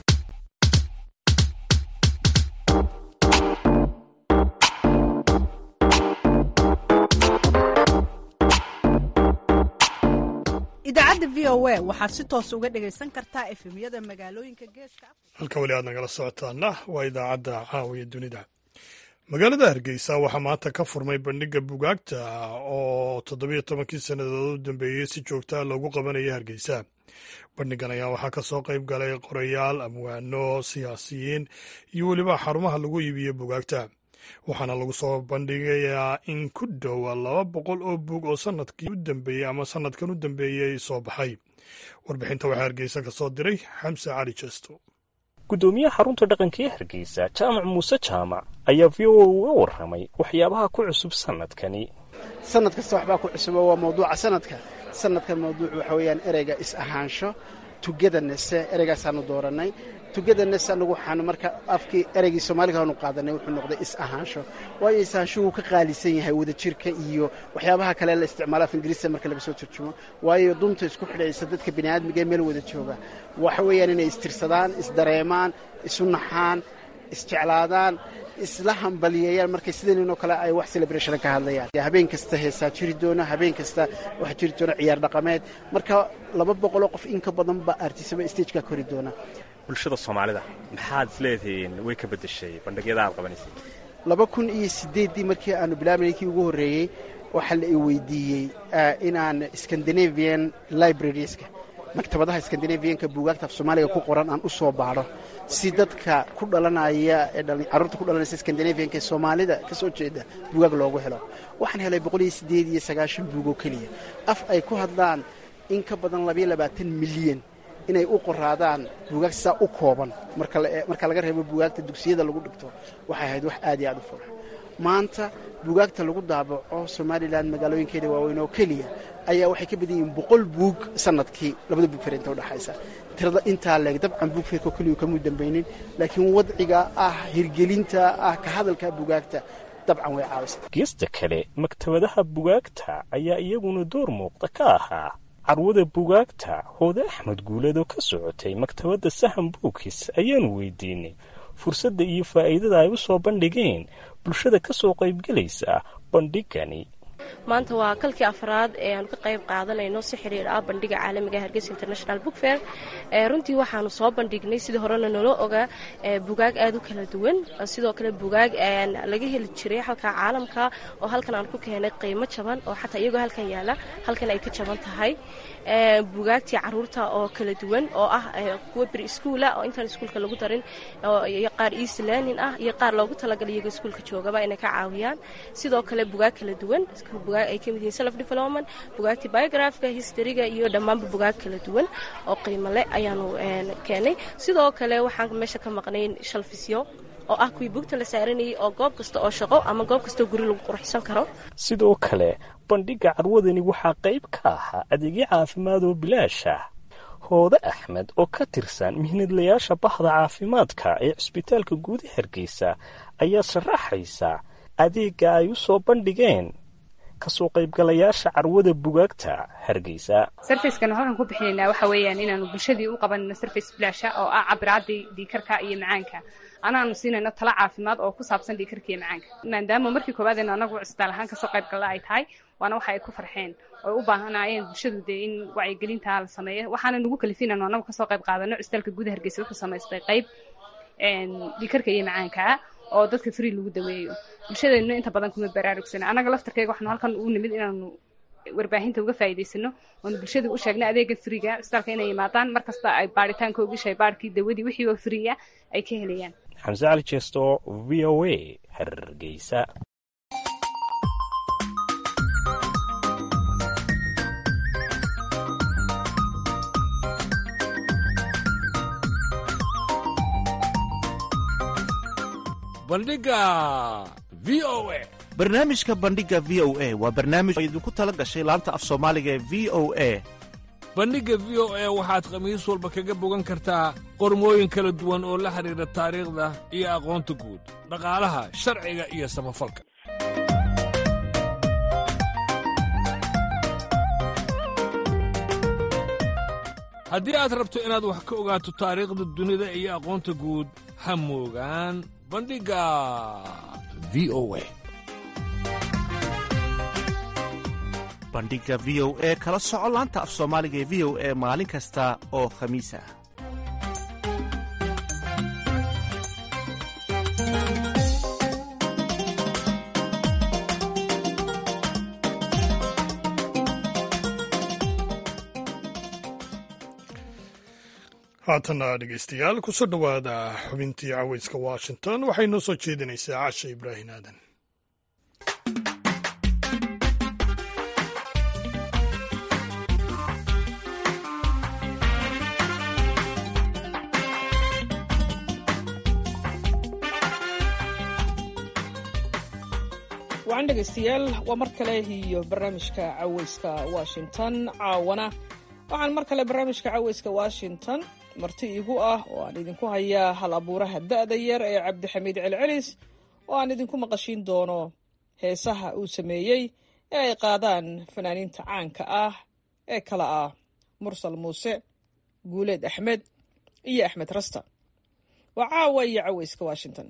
idaacadda v o a waxaad si toos uga dhegaysan kartaa efemyada magaalooyinka geeska halka weli aad nagala socotaana waa idaacadda caawiya dunida magaalada hargeysa waxaa maanta ka furmay bandhigga bugaagta oo toddobiyo tobankii sannadood u dambeeyey si joogtaa loogu qabanaya hargeysa bandhiggan ayaa waxaa ka soo qayb galay qorayaal amwaano siyaasiyiin iyo weliba xarumaha lagu iibiyo bugaagta waxaana lagu soo bandhigayaa in ku dhowa laba boqol oo buug oo sanadkii u dambeeyey ama sanadkan u dambeeyey soo baxay warbixinta waxaa hargeysa ka soo diray xamse cali jesto gudoomiyaha xarunta dhaqanka ee hargeysa jaamac muuse jaamac ayaa v o a uga warramay waxyaabaha ku cusub sanadkani sanad kasta waxbaa ku cusubo waa mawduuca sanadka sanadkan mawduuc waxa weeyaan ereyga is-ahaansho tugedanese ereygaasaanu doorannay tugedanes anagu waxaanu marka afkii ereygii soomaaliga aanu qaadanay wuxuu noqday is-ahaansho waayo is-ahaansho wuu ka qaalisan yahay wadajirka iyo waxyaabaha kale la isticmaalo af ingiriista marka laga soo turjumo waayo dunta isku xidhaysa dadka bini aadmiga ee meel wada jooga waxa weeyaan inay istirsadaan isdareemaan isu naxaan isjeclaadaan isla hambaliyeeyaan markay sidaninoo kale ay wax celebration ka hadlayaan habeen kasta heesaa jiri doona habeen kasta waxaa jiri doona ciyaar dhaqameed marka laba boqoloo qof in ka badan baa artisaba stageka kori doona bulshada soomaalida maxaad isleedihiin way ka beddeshay bandhigyada aad qabanaysay laba kun iyo siddeeddii markii aanu bilaabanay kii ugu horreeyey waxaa la i weydiiyey inaan scandinavian librarieska maktabadaha skandinaviyanka buugaagta af soomaaliga ku qoran aan u soo baadho si dadka ku dhalanaya ee carruurta ku dhalanaysa skandinaviyanka ee soomaalida ka soo jeeda buugaag loogu helo waxaan helay boqol iyo siddeed iyo sagaashan buug oo keliya af ay ku hadlaan in ka badan labayo labaatan milyan inay u qoraadaan buugaag sidaa u kooban marka laga reebo buugaagta dugsiyada lagu dhigto waxay ahayd wax aad iyo aad u fura maanta buugaagta lagu daabaco somalilan magaalooyinkeeda waaweyn oo keliya ayaa waxay ka badan yihiin boqol buug sanadkii labada buug ferinta udhexaysa tirada intaa leeg dabcan buug feerkoo keliyu kamuu dambaynin laakiin wadciga ah hirgelinta ah ka hadalka buugaagta dabcan way caawisa geesta kale maktabadaha bugaagta ayaa iyaguna door muuqda ka ahaa carwada bugaagta hoode axmed guuleed oo ka socotay maktabadda sahan buukis ayaanu weydiinay fursadda iyo faa'iidada ay u soo bandhigeen bulshada ka soo qaybgelaysa bandhigani maanta waa kalkii afraad ee aanu ka qayb qaadanayno si xiriir ah bandhiga caalamiga hargeysa international book fair runtii waxaanu soo bandhignay sidii horena nolo ogaa bugaag aada u kala duwan sidoo kale bugaag laga heli jiray halka caalamka oo halkan aan ku keenay qiimo jaban oo xataa iyagoo halkan yaala halkan ay ka jaban tahay bugaagtii caruurta oo kala duwan oo ah kuwa beri iskuula oo intaan iskuulka lagu darin iyo qaar east learning ah iyo qaar loogu talagalay iyagoo iskuulka joogaba inay ka caawiyaan sidoo kale bugaag kala duwan bugaag ay ka mid yihiin self development bugaagtii biografka historyga iyo dhammaanba bugaag kala duwan oo qiimo leh ayaanu keenay sidoo kale waxaan meesha ka maqnayn shalfisyo oo ah kuwii bugta la saaranayay oo goob kasta oo shaqo ama goob kastao guri lagu qurxsan karo sidoo kale bandhigga carwadani waxaa qayb ka ahaa adeegyo caafimaad oo bilaash ah hoode axmed oo ka tirsan mihnadlayaasha bahda caafimaadka ee cisbitaalka guuda hargeysa ayaa sharaxaysa adeegga ay u soo bandhigeen kasoo qaybgalayaasha carwada bugaagta hargeysa sarfacekanu halkan ku bixinaynaa waxa weeyaan inaanu bulshadii u qabanayno sarface bilaasha oo ah cabiraadii dhiikarka iyo macaanka anaanu siinayno tala caafimaad oo ku saabsan dhiikarka iyo macaanka maadaama markii koowaadeen anagu cisbitaal ahaan kasoo qayb galla ay tahay waana waxa ay ku farxeen oo u baahanaayeen bulshadu dee in wacyigelintaa la sameeyo waxaana nagu kalifin anu anagu kasoo qayb qaadano cisbitaalka guuda hargeysa wuxuu samaystay qayb dhiikarka iyo macaankaa oo dadka free lagu daweeyo bulshadeennu inta badan kuma baraarugsana annaga laftarkeyga waxaanu halkan ugu nimid inaanu warbaahinta uga faa'iidaysano oonu bulshada u sheegna adeega friga cisbitaalka inay yimaadaan mar kasta ay baaritaanka ogishay baarkii dawadii wixii oo free ah ay ka helayaan xamse cali jeesto v o a hargeysa bandhiga v o a barnaamijka bandhiga v o a waa barnaamij oo idinku tala gashay laanta af soomaaliga ee v o a bandhigga v o a waxaad khamiis walba kaga bogan kartaa qormooyin kala duwan oo la xidhiidha taariikhda iyo aqoonta guud dhaqaalaha sharciga iyo samafalka haddii aad rabto inaad wax ka ogaato taariikhda dunida iyo aqoonta guud ha moogaan bandhigga v o a bandhigga v o e kala soco laanta af soomaaliga ee v o e maalin kasta oo khamiis ah haatana dhegeystayaal kusoo dhowaada xubintii caweyska washington waxay noo soo jeedinaysaa casha ibraahin aadan wacan dhegaystayaal waa mar kale iyo barnaamijka caweyska washington caawana waxaan mar kale barnaamijka caweyska washington marti igu ah oo aan idinku hayaa hal abuuraha da'da yar ee cabdixamiid celcelis oo aan idinku maqashiin doono heesaha uu sameeyey ee ay qaadaan fanaaniinta caanka ah ee kala ah mursal muuse guuleed axmed iyo axmed rasta waa caawa iyo caweyska washington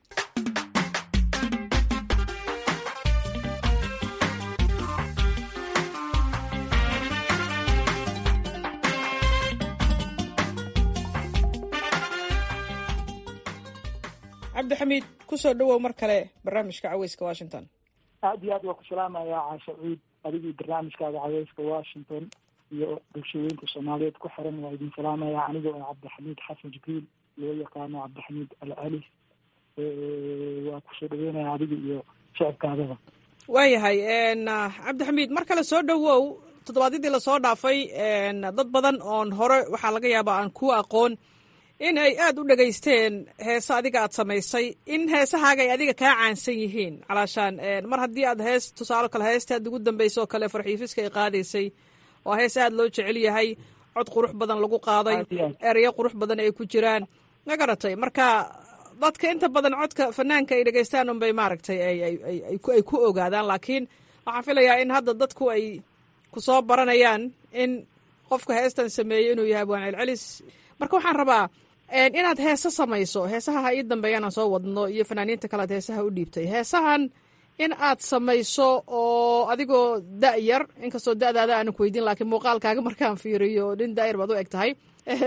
cabdixamiid kusoo dhowow mar kale barnaamijka caweyska washington aad iyo aad waa ku salaamayaa caasha ciid adigii barnaamijkaaga caweyska washington iyo bulshooyinka soomaaliyeed ku xiran waa idin salaamayaa aniga oo cabdixamiid xasan jibriil loo yaqaano cabdixamiid alcalis waa kusoo dhaweynaya adiga iyo shicibkaadaba waayahay cabdixamiid mar kale soo dhowow toddobaadyadii lasoo dhaafay dad badan oon hore waxaa laga yaabaa aan ku aqoon in ay aada u dhegaysteen heese adiga aad samaysay in heesahaaga ay adiga kaa caansan yihiin calaashaan mar haddii aad hees tusaalo kale heesta aad ugu dambaysa oo kale farxiifiska ay qaadaysay waa hees aada loo jecel yahay cod qurux badan lagu qaaday ereyo qurux badan ay ku jiraan ma garatay marka dadka inta badan codka fanaanka ay dhegaystaan unbay maaragtay ay ku ogaadaan laakiin waxaan filayaa in hadda dadku ay ku soo baranayaan in qofka heestan sameeyey inuu yahay abwaan celcelis marka waxaan rabaa inaad heese samayso heesaha ha ii dambeeyaan aan soo wadno iyo fanaaniinta kale ad heesaha u dhiibtay heesahan in aad samayso oo adigoo da' yar inkastoo da'daada aanan ku weydiin laakiin muuqaalkaaga markaan fiiriyo nin da'yar baad u eg tahay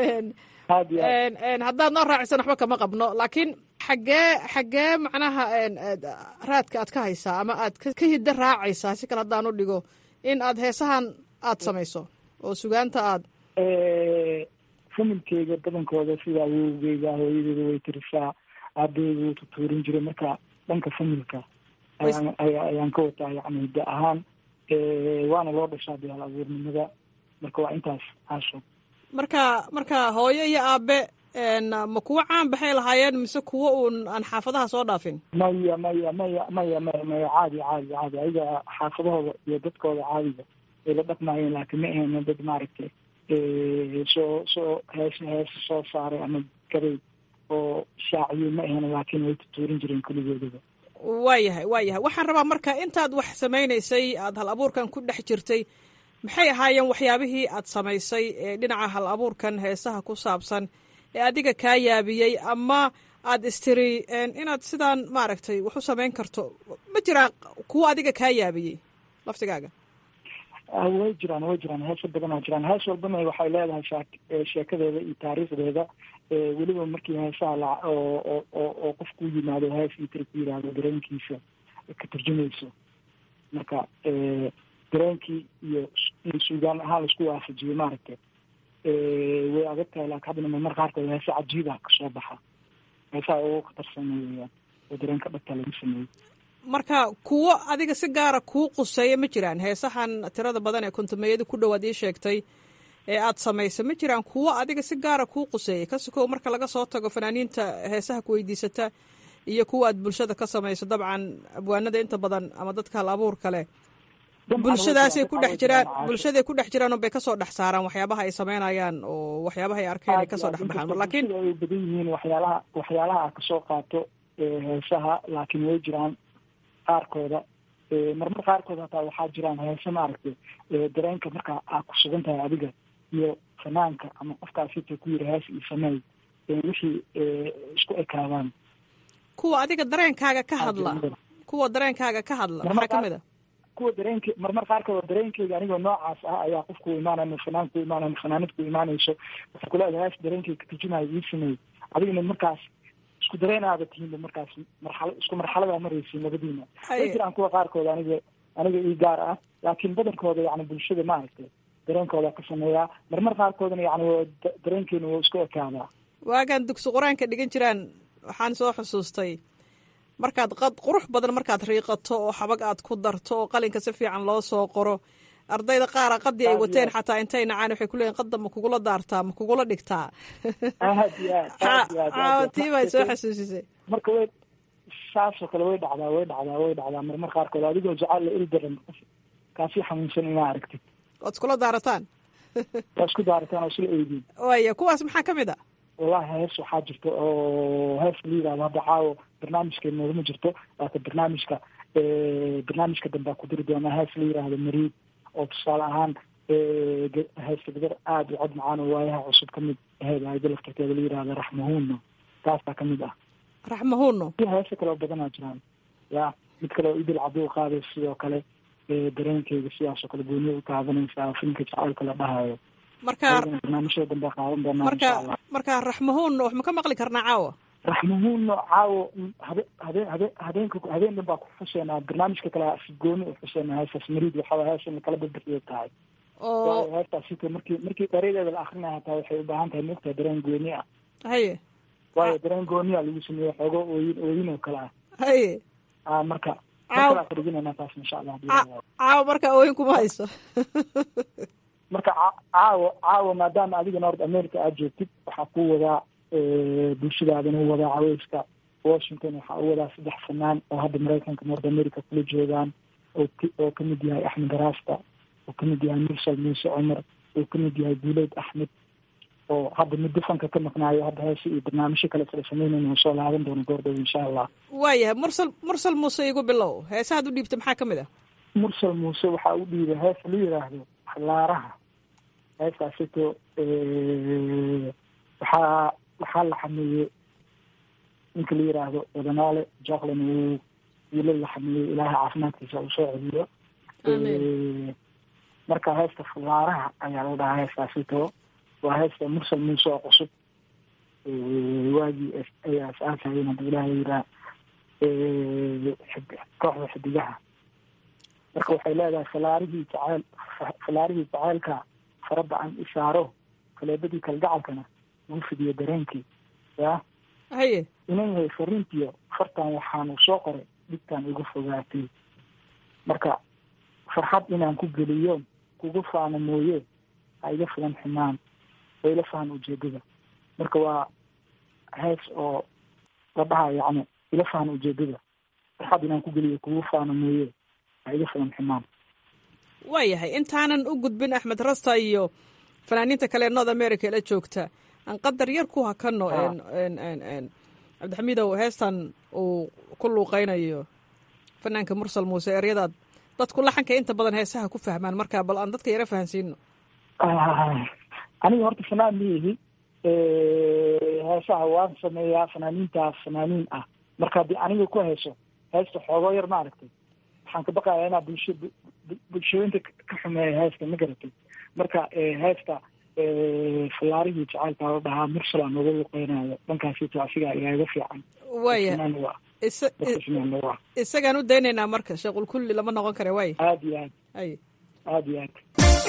haddaad noo raacisan waxba kama qabno laakiin xaggee xaggee macnaha raadka aad ka haysaa ama aad ka hidda raacaysaa si kale haddaan u dhigo in aad heesahan aad samayso oo sugaanta aad familkeyga badankooda sida awowgeyga hooyadeeda way tirisaa aabaheyga wuu tutuurin jiray marka dhanka familka ayaan ayaan ka wataa yacni hidda ahaan waana loo dhashaa biyaal abuurnimada marka waa intaas caasho marka marka hooyo iyo aabe ma kuwo caan baxay lahaayeen mise kuwo uun aan xaafadaha soo dhaafin maya maya maya maya maya maya caadi caadi caadi ayaga xaafadahooda iyo dadkooda caadiga ay la dhaqmaayeen laakiin ma ahayna dad maaragtay soo soo hees hees soo saaray ama gaday oo shaaciyo ma ahayna laakiin way tutuurin jireen kulligoodaba waayahay waayahay waxaan rabaa marka intaad wax samaynaysay aada hal abuurkan ku dhex jirtay maxay ahaayeen waxyaabihii aad samaysay ee dhinaca hal abuurkan heesaha ku saabsan ee adiga kaa yaabiyey ama aad istiri inaad sidaan maaragtay wax u samayn karto ma jiraan kuwo adiga kaa yaabiyey laftigaaga way jiraan way jiraan heeso badan oo jiraan hees walbana waxay leedahay shaak sheekadeeda iyo taariikhdeeda weliba markii heesaha la oo oo oo oo qofku yimaado hees iyo tiri ku yidhaahdo dareenkiisa ka turjumayso marka dareenkii iyo in suugaan ahaan laisku waafajiyo maaragtay way adag tahay laakiin haddana mamar qaarkood heese cajiiba kasoo baxa heesaha ugu khatarsanay weyaan oo dareenka dhabta lagu sameeyey marka kuwo adiga si gaara kuu quseeya ma jiraan heesahan tirada badan ee kontumeeyada ku dhowaad ii sheegtay ee aad samaysay ma jiraan kuwo adiga si gaara kuu quseeyay kasikow marka laga soo tago fanaaniinta heesaha ku weydiisata iyo kuwa aad bulshada ka samayso dabcan abwaanada inta badan ama dadka hal abuur kale bulshadaasay ku dhex jiraan bulshaday ku dhex jiraan unbay kasoo dhex saaraan waxyaabaha ay samaynayaan oo waxyaabaha ay arkeen ay kasoo dhex baxaan laakiin ay badan yihiin waxyaalaha waxyaalaha aad kasoo qaato heesaha laakiin way jiraan qaarkooda marmar qaarkood hataa waxaa jiraan heese maaragtay dareenka markaa aad ku sugan tahay adiga iyo fanaanka ama qofkaas sita ku yiri hees iyo sameey wixii isku ekaadaan kuwa adiga dareenkaaga ka hadla kuwa dareenkaaga ka hadla maxaa kamid a kuwa dareenke marmar qaarkood dareenkeyga anigoo noocaas ah ayaa qofku imaanaya fanaan ku imaanaya fanaanad ku imaanayso waxay kuleedahay hees dareenkeyga ka turjumayo ii sameey adigana markaas isku dareen aada tihiinba markaas marxala isku marxaladaa maraysiin labadiina way jiraan kuwa qaarkood aniga aniga ii gaar ah laakiin badankooda yani bulshada maaragtay dareenkooda ka sameeyaa marmar qaarkoodana yani dareenkeena waa isku ekaadaa waagaan dugsi qur-aanka dhigan jiraan waxaan soo xusuustay markaad qad qurux badan markaad riiqato oo xabag aad ku darto oo qalinka si fiican loo soo qoro ardayda qaara qadii ay wateen xataa intay nacaan waxay kuleeyiin qadda ma kugula daartaa ma kugula dhigtaa tii bay soo xasuusisay marka way saasoo kale way dhacdaa way dhacdaa way dhacdaa marmar qaarkood adigoo jacayl la ildaran kaasii xanuunsan inaa aragtid waad iskula daarataan waa isku daarataan oo isla eediin waya kuwaas maxaa ka mid a wallahi hees waxaa jirta oo hees la yidhahdo hadda caawo barnaamijka noogama jirto laata barnaamijka barnaamijka dambaa ku diri doonaa hees la yidhaahdo mariid oo tusaale ahaan heesta gabar aada u cod macaan oo waayaha cusub ka mid aheyd ayada laftarkeeda la yidhahdo raxmahuunno taasaa ka mid ah raxmahuunno iyo heese kale oo badanaa jiraan ya mid kale oo idil cabduu qaaday sidoo kale dareenkeyga sidaasoo kale gooniya u taabanaysaa filmka jacaylka la dhahayo marka barnaamijyada dambe qaadan doonaa marka marka raxmahuunno wax ma ka maqli karnaa caawa raxmahuunno caawo habe habe habe habeenka habeen dhan baa ku xuseynaa barnaamijka kale si gooni u xuseynaa heestaas mariid waxaa heesana kala badbaxiyo tahay oo heestaas sita markii markii dhereedeeda la akrinaya hataa waxay u baahan tahay mogtahay dareen gooni ah haye waayo dareen gooniya lagu sameeye xoogo ooyin ooyin oo kale ah haye a marka Caaw- markaa fadhiginayna taas insha allah caawa marka ooyin kuma hayso marka ca- caawo caawo maadaama adiga north america aad joogtid waxaa ku wadaa bulshadaadana u wadaa caweyska washington waxaa u wadaa saddex fanaan oo hadda maraykanka north america kula joogaan oo k- oo kamid yahay axmed raasta oo kamid yahay mursal muuse cumar oo kamid yahay guuleyd axmed oo hadda muddo fanka ka maqnaayo hadda heese iyo barnaamijyo kale kala sameynayna oo soo laaban doono goordhow insha allah waayahay mursal mursal muuse igu bilow heesahaad u dhiibta maxaa ka mid ah mursal muuse waxaa u dhiibay hees la yidhaahdo xalaaraha heestaasito waxaa waxaa la xameeyey ninka la yidhaahdo wadanaale jacklin uu wiilal la xamiyey ilaahay caafimaadkiisa uu soo celiyo marka heesta fulaaraha ayaa la dhahaa heestaasito waa heesta mursal muuse oo cusub waagii ay asaasayeen haduu ilaahay yiraa kooxda xidigaha marka waxay leedahay falaarihii jaceyl falaarihii jaceylka farada aan isaaro faleebadii kalgacalkana ugu fidiyo dareenkii ya haye inan yahay fariintiyo fartan waxaanu soo qoray dhibtaan igu fogaatay marka farxad inaan ku geliyo kugu faano mooye ha iga filan xumaan oo ila fahan ujeedada marka waa hees oo la dhaha yacni ila fahan ujeedada farxad inaan ku geliyo kugu faano mooye ha iga filan xumaan waayahay intaanan u gudbin axmed rasta iyo fanaaniinta kale ee north america la joogta aan qadar yar ku hakano cabdixamiidow heestan uu ku luuqeynayo fanaanka mursal muuse eryadaad dadku laxanka inta badan heesaha ku fahmaan markaa bal aan dadka yara fahansiino aniga horta fanaan miyihi heesaha waan sameeyaa fanaaniintaas fanaaniin ah marka haddii aniga ku heeso heesta xoogoo yar ma aragtay waxaan ka baqayaa inaa bulsho bulshooyinka ka xumeeya heesta ma garatay marka heesta fallaarihii jacaylkaa la dhahaa mursal aan uga luqeynayo dhankaasito asigaa igaaga fiican waaya isagaan u daynaynaa marka sheequl kulli lama noqon kare waay aad iyo aad ay aad iyo aad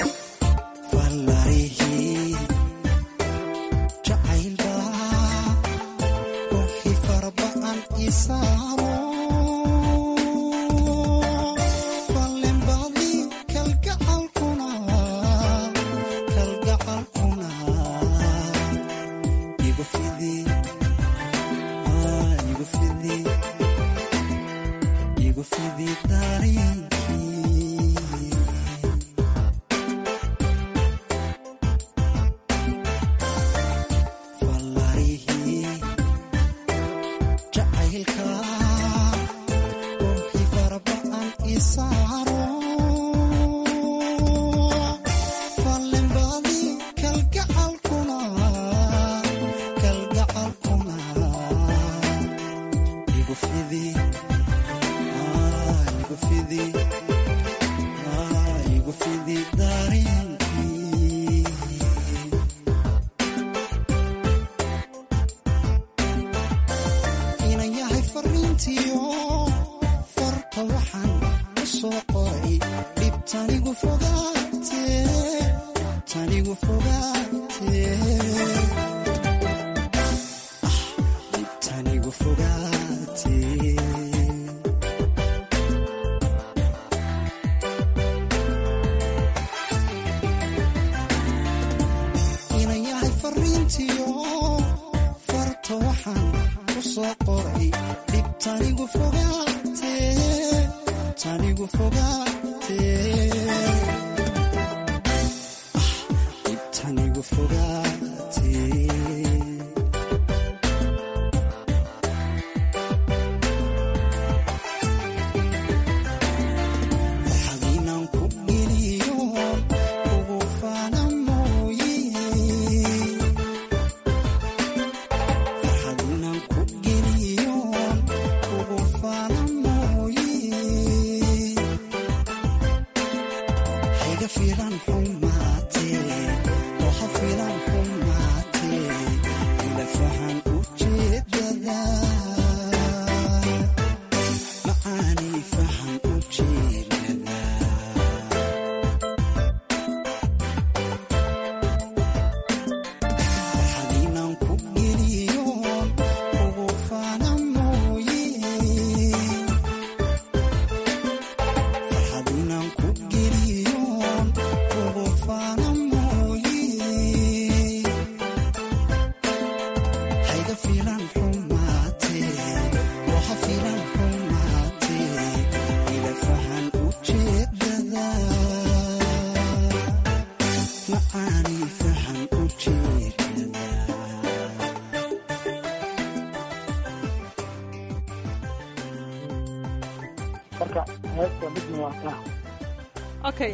okay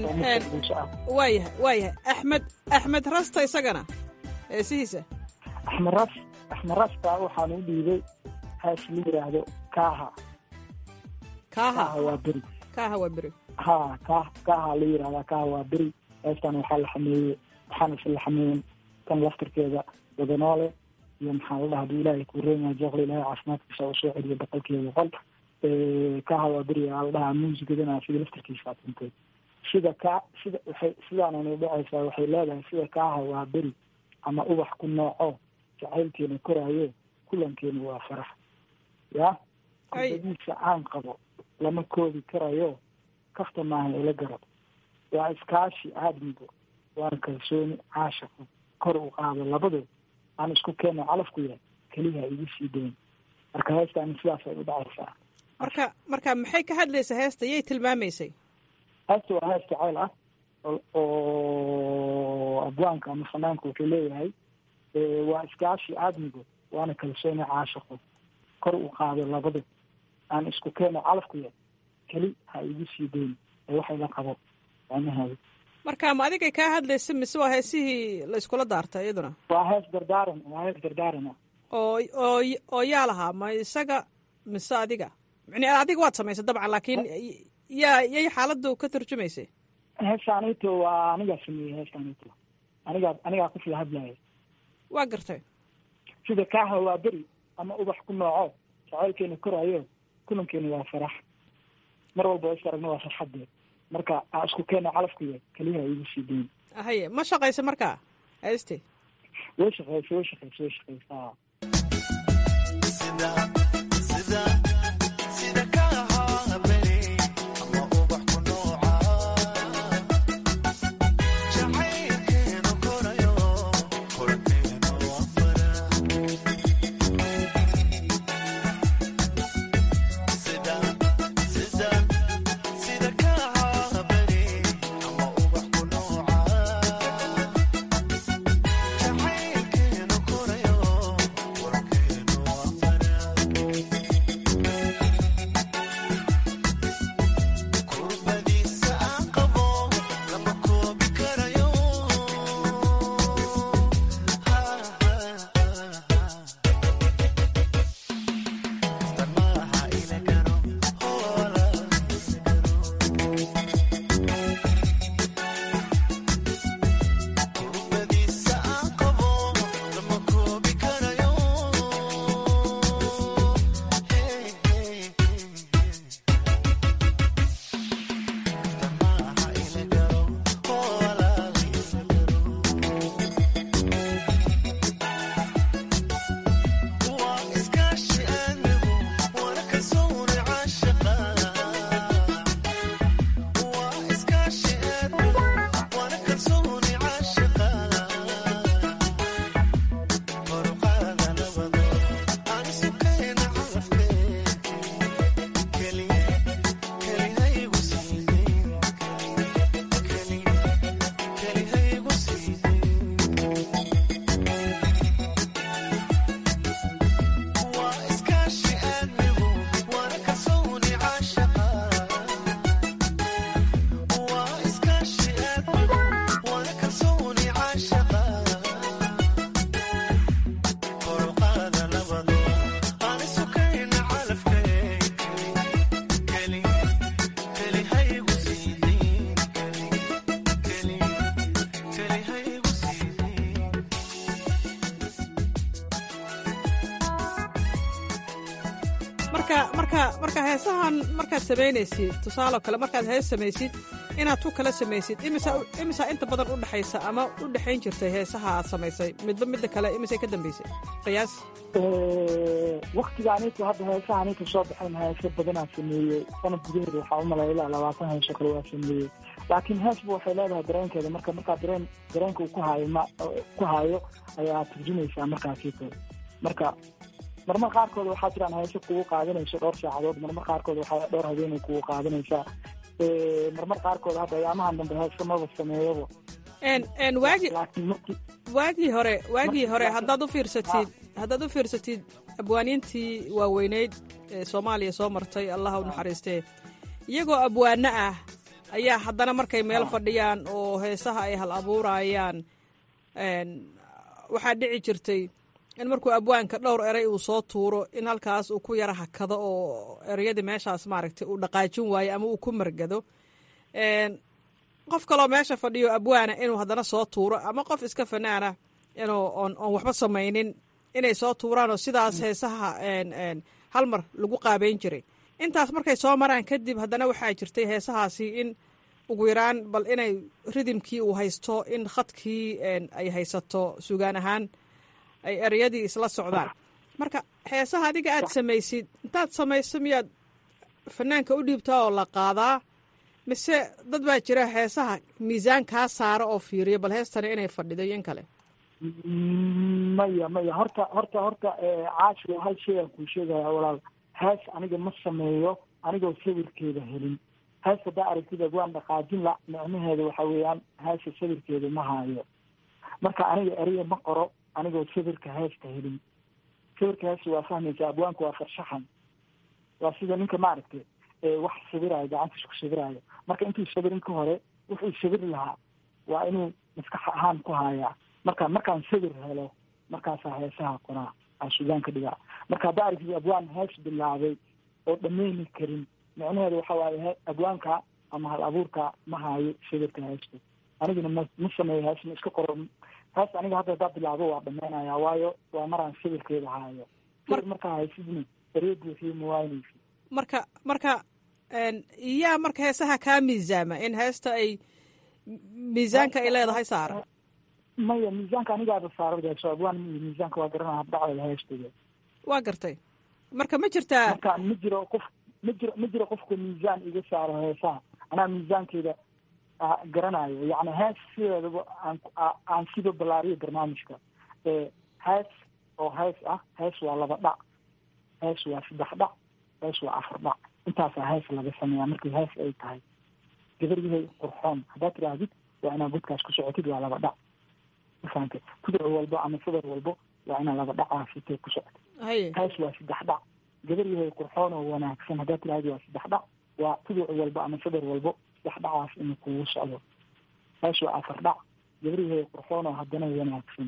waayahay waayahay axmed axmed rasta isagana heesihiisa axmed ras axmed rasta waxaan u dhiibay hees la yidhaahdo kaaha kaaha waa beri kaaha waa beri ha ka kaaha la yirahdaa kaaha waa beri heestan waxaa la xameeyey waxaana isla xameeyen tan laftirkeeda wadanoole iyo maxaa la dhaha haduu ilaahay kuu reemaya jeeqla ilaahay caafimaadkiisa uu soo celiyo boqolkiiba boqol kaaha waa beri aa la dhahaa muusigadana sida laftirkiisa aad dhintay sida ka sida waxay sidaanana dhacaysaa waxay leedahay sida kaaha waa beri ama ubax ku nooco jacaylkeena koraayo kulankeena waa farax ya kubadiisa aan qabo lama koobi karayo kafta maaha ila garab waa iskaashi aadmigo waana kalsooni caashaqo kor u qaado labadood aan isku keeno calafku yahay keliyaha igu sii dayn marka heestaani sidaas ay u dhacaysaa marka marka maxay ka hadlaysaa heesta yay tilmaamaysay heesta waa hees jacayl ah oo abwaanka ama fanaanka wuxuu leeyahay waa iskaashi aadmigo waana kalsooni caashaqo kor u qaado labada aan isku keeno calafku yahay keli ha igu sii dayn ee waxay la qabo macnaheedu marka ma adigay kaa hadlaysa mise waa heesihii la iskula daartay iyaduna waa hees dardaaran waa hees dardaaran ah oo oo oo yaa lahaa ma isaga mise adiga mani adiga waad samaysay dabcan laakiin yaa yay xaaladu ka turjumaysay heestaanito waa anigaa sameeyey heestaanito anigaa anigaa ku sida hadlaya waa gartay sida kaaha waa beri ama ubax ku nooco jacaylkeena koraayo kulankeena waa farax mar walba is aragna waa farxadee marka aan isku keena calafku yahay keliyaha igu sii dayn haye ma shaqaysa marka heeste way shaqeysa way shaqeysa way shaqeysa marka marka marka heesahan markaad samaynaysid tusaale kale markaad hees samaysid inaad tu kala samaysid imisa imisa inta badan u dhexaysa ama u dhexayn jirtay heesaha aad samaysay midba midda kale imisay ka dambaysay qiyaas waktigaanita hadda heesahanita soo baxayn heeso badanaa sameeyey sanad gudaheeda waxaa u malaya ilaa labaatan heeso kale waa sameeyey laakiin heesba waxay leedahay dareenkeeda marka markaa dareen dareenka uu ku haayo ma ku haayo ayaa turjumaysaa markaasito marka marmar qaarkood waxaa jiraan heeso kugu qaadanayso dhowr saacadood marmar qaarkood waxaa dhowr habeenay kugu qaadanaysaa marmar qaarkood hadda ayaamahan dambe heeso maba sameeyaba n waagi waagii hore waagii hore haddaad u fiirsatid haddaad u fiirsatid abwaaniintii waaweyneyd ee soomaaliya soo martay allaha u naxariistee iyagoo abwaano ah ayaa haddana markay meel fadhiyaan oo heesaha ay hal abuurayaan waxaa dhici jirtay in markuu abwaanka dhowr eray uu soo tuuro in halkaas uu ku yara hakado oo ereyadii meeshaas maaragtay uu dhaqaajin waayo ama uu ku margado qof kaloo meesha fadhiyo abwaana inuu haddana soo tuuro ama qof iska fanaana inuu oon oon waxba samaynin inay soo tuuraan oo sidaas heesaha hal mar lagu qaabeyn jiray intaas markay soo maraan kadib haddana waxaa jirtay heesahaasi in ugu yaraan bal inay ridimkii uu haysto in khadkii ay haysato sugaan ahaan ay ereyadii isla socdaan marka heesaha adiga aad samaysid intaad samayso miyaad fanaanka u dhiibtaa oo la qaadaa mise dad baa jira heesaha miisaan kaa saara oo fiiriya bal heestani inay fadhido iyo in kale maya maya horta horta horta caashi hal shay aan kuu sheegaya walaal hees aniga ma sameeyo anigoo sawirkeeda helin hees haddaa aragtid waan dhaqaajin la micnaheeda waxa weeyaan heesa sawirkeeda ma haayo marka aniga eraya ma qoro anigoo sawirka heesta helin sawirka heesta waa fahmaysa abwaanku waa farshaxan waa sida ninka maaragtay wax sawiraayo gacantiis ku sawiraayo marka intuu sawirin ka hore wuxuu sawiri lahaa waa inuu maskax ahaan ku haayaa marka markaan sawir helo markaasaa heesaha qoraa aa sugaan ka dhigaa marka haddaa aragtid abwaan hees bilaabay oo dhameyni karin micnaheedu waxa waaye abwaanka ama hal abuurka ma haayo sawirka heesta aniguna ma ma sameeyo hees ma iska qoro hees aniga hadda haddaa bilaabo waa dhameynaya waayo waa maraan sawirkeeda haayo sawir markaa haysidna eree buuxiyo ma waynaysid marka marka yaa marka heesaha kaa miisaama in heesta ay miisaanka ay leedahay saara maya miisaanka anigaaba saaradaso abwaan miisaanka waa garanaa habdhacdeeda heesteeda waa gartay marka ma jirtaa marka ma jiro qof ma jiro ma jiro qofka miisaan iga saaro heesaha anaa miisaankeeda garanayo yacni hees sideedaba aan aan siba ballaariyo barnaamijka hees oo hees ah hees waa laba dhac hees waa saddex dhac hees waa afar dhac intaasaa hees laga sameeyaa markii hees ay tahay gabaryahay qurxoon haddaad tidhaahdid waa inaad godkaas ku socotid waa laba dhac mafahante kuduc walbo ama sadar walbo waa inaad laba dhacaa sitee ku socotid hees waa saddex dhac gabaryahay qurxoon oo wanaagsan haddaad tidhahdid waa saddex dhac waa kuduc walbo ama sadar walbo saddex dhacaas inuu kugu socdo hees waa afar dhac gabaryahay qurxoon oo haddana wanaagsan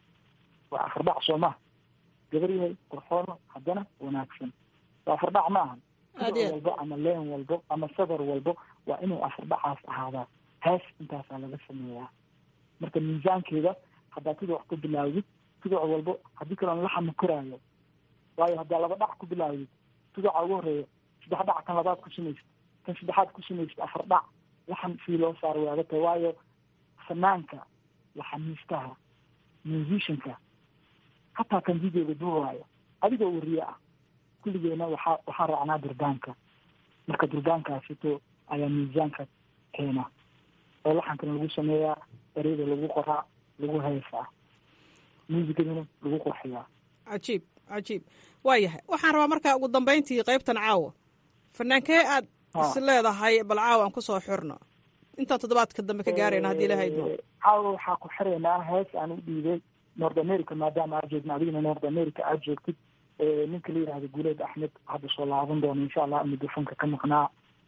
waa afar dhac soo maha gabaryahay qurxoono haddana wanaagsan waa afar dhac ma ahan kuduc walbo ama leen walbo ama sadar walbo waa inuu afar dhacaas ahaadaa hees intaasaa laga sameeyaa marka miisaankeeda haddaa tuduc wax ku bilaawdid tuduc walbo haddii kaloon laxama koraayo waayo haddaa laba dhac ku bilaawdid tuduca ugu horeeya saddex dhac kan labaad ku samaysid kan saddexaad ku samaysid afar dhac laxan sii loo saaro way adagtahay waayo fanaanka laxamiistaha musicianka hataa kan videoga duubaayo adigoo wariye ah kulligeena waxaa waxaa raacnaa durbaanka marka durbaankaasito ayaa miisaanka keena oo laxankana lagu sameeyaa ereyada lagu qoraa lagu heesaa muusikadana lagu qurxiyaa cajiib cajiib waa yahay waxaan rabaa markaa ugu dambeyntii qaybtan caawa fanaankee aad is leedahay bal caawa aan kusoo xirno intaan toddobaadka dambe ka gaarayna haddii ilahay idmo caawa waxaa ku xiraynaa hees aan u dhiibay north america maadaama aad joogna adigana north america aad joogtid ninka la yihahdo guuleed axmed hadda soo laaban doono insha allah midofonka ka maqnaa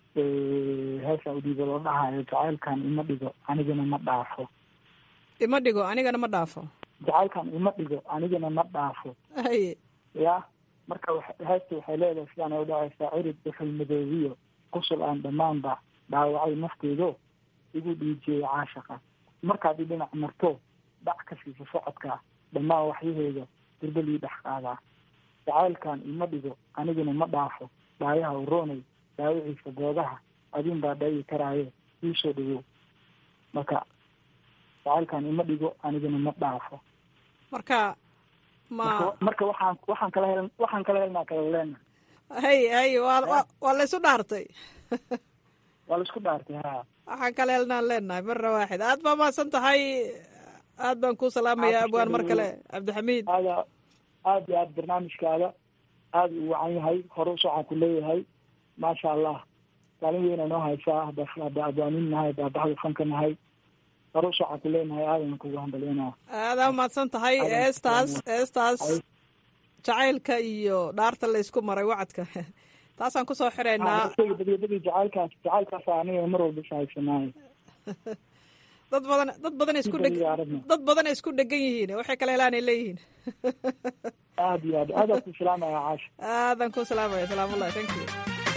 heesaan u dhiiba loo dhahayo jacaylkan ima dhigo anigana ma dhaafo ima dhigo anigana ma dhaafo jacaylkan ima dhigo anigana ma dhaafo haye ya marka heesta waxay leedahay sidaan ay udhacaysaa cirid dhuxul madoobiyo qusul aan dhammaanba dhaawacay nafteedo igu dhiijiyey caashaqa markaad i dhinac marto dhac ka siisa socodka dhammaan waxyaheeda dirbalii dhex qaadaa jacaylkan ima dhigo aniguna ma dhaafo dhaayaha uroonay dhaawiciisa goodaha adin baa dhayi karaaye iisoo dhawow marka jacaylkan ima dhigo aniguna ma dhaafo marka ma marka waxaan waxaan kala hel waxaan kala helnaa kala leena hay hay waa waa la isu dhaartay waa la isku dhaartay ha waxaan kala helnaan leenahay marna waaxid aad baa mahadsan tahay aad baan kuu salaamaya abwaan mar kale cabdixamiid aada aad iyo aad barnaamijkaada aada u wacan yahay hore usocaan ku leeyahay maasha allah kaalin weyna noo haysaa hada hadda abwaanin nahay hadda baxda fanka nahay hore usocaan ku leenahay aadan kugu hambalyeynaa aadaa umahadsan tahay eestaas eestaas jacaylka iyo dhaarta laysku maray wacadka taasaan kusoo xireynaa badiyabadii jacaylkaas jacaylkaas aniga mar walba ishaysanaayo dad badan dad badan isku dheg dad badan ay isku dhegan yihiin waxay kala helaan ay leeyihiin aad iyo aad aadaan ku salaamaya caasha aadan ku salaamaya salaamullahi thank you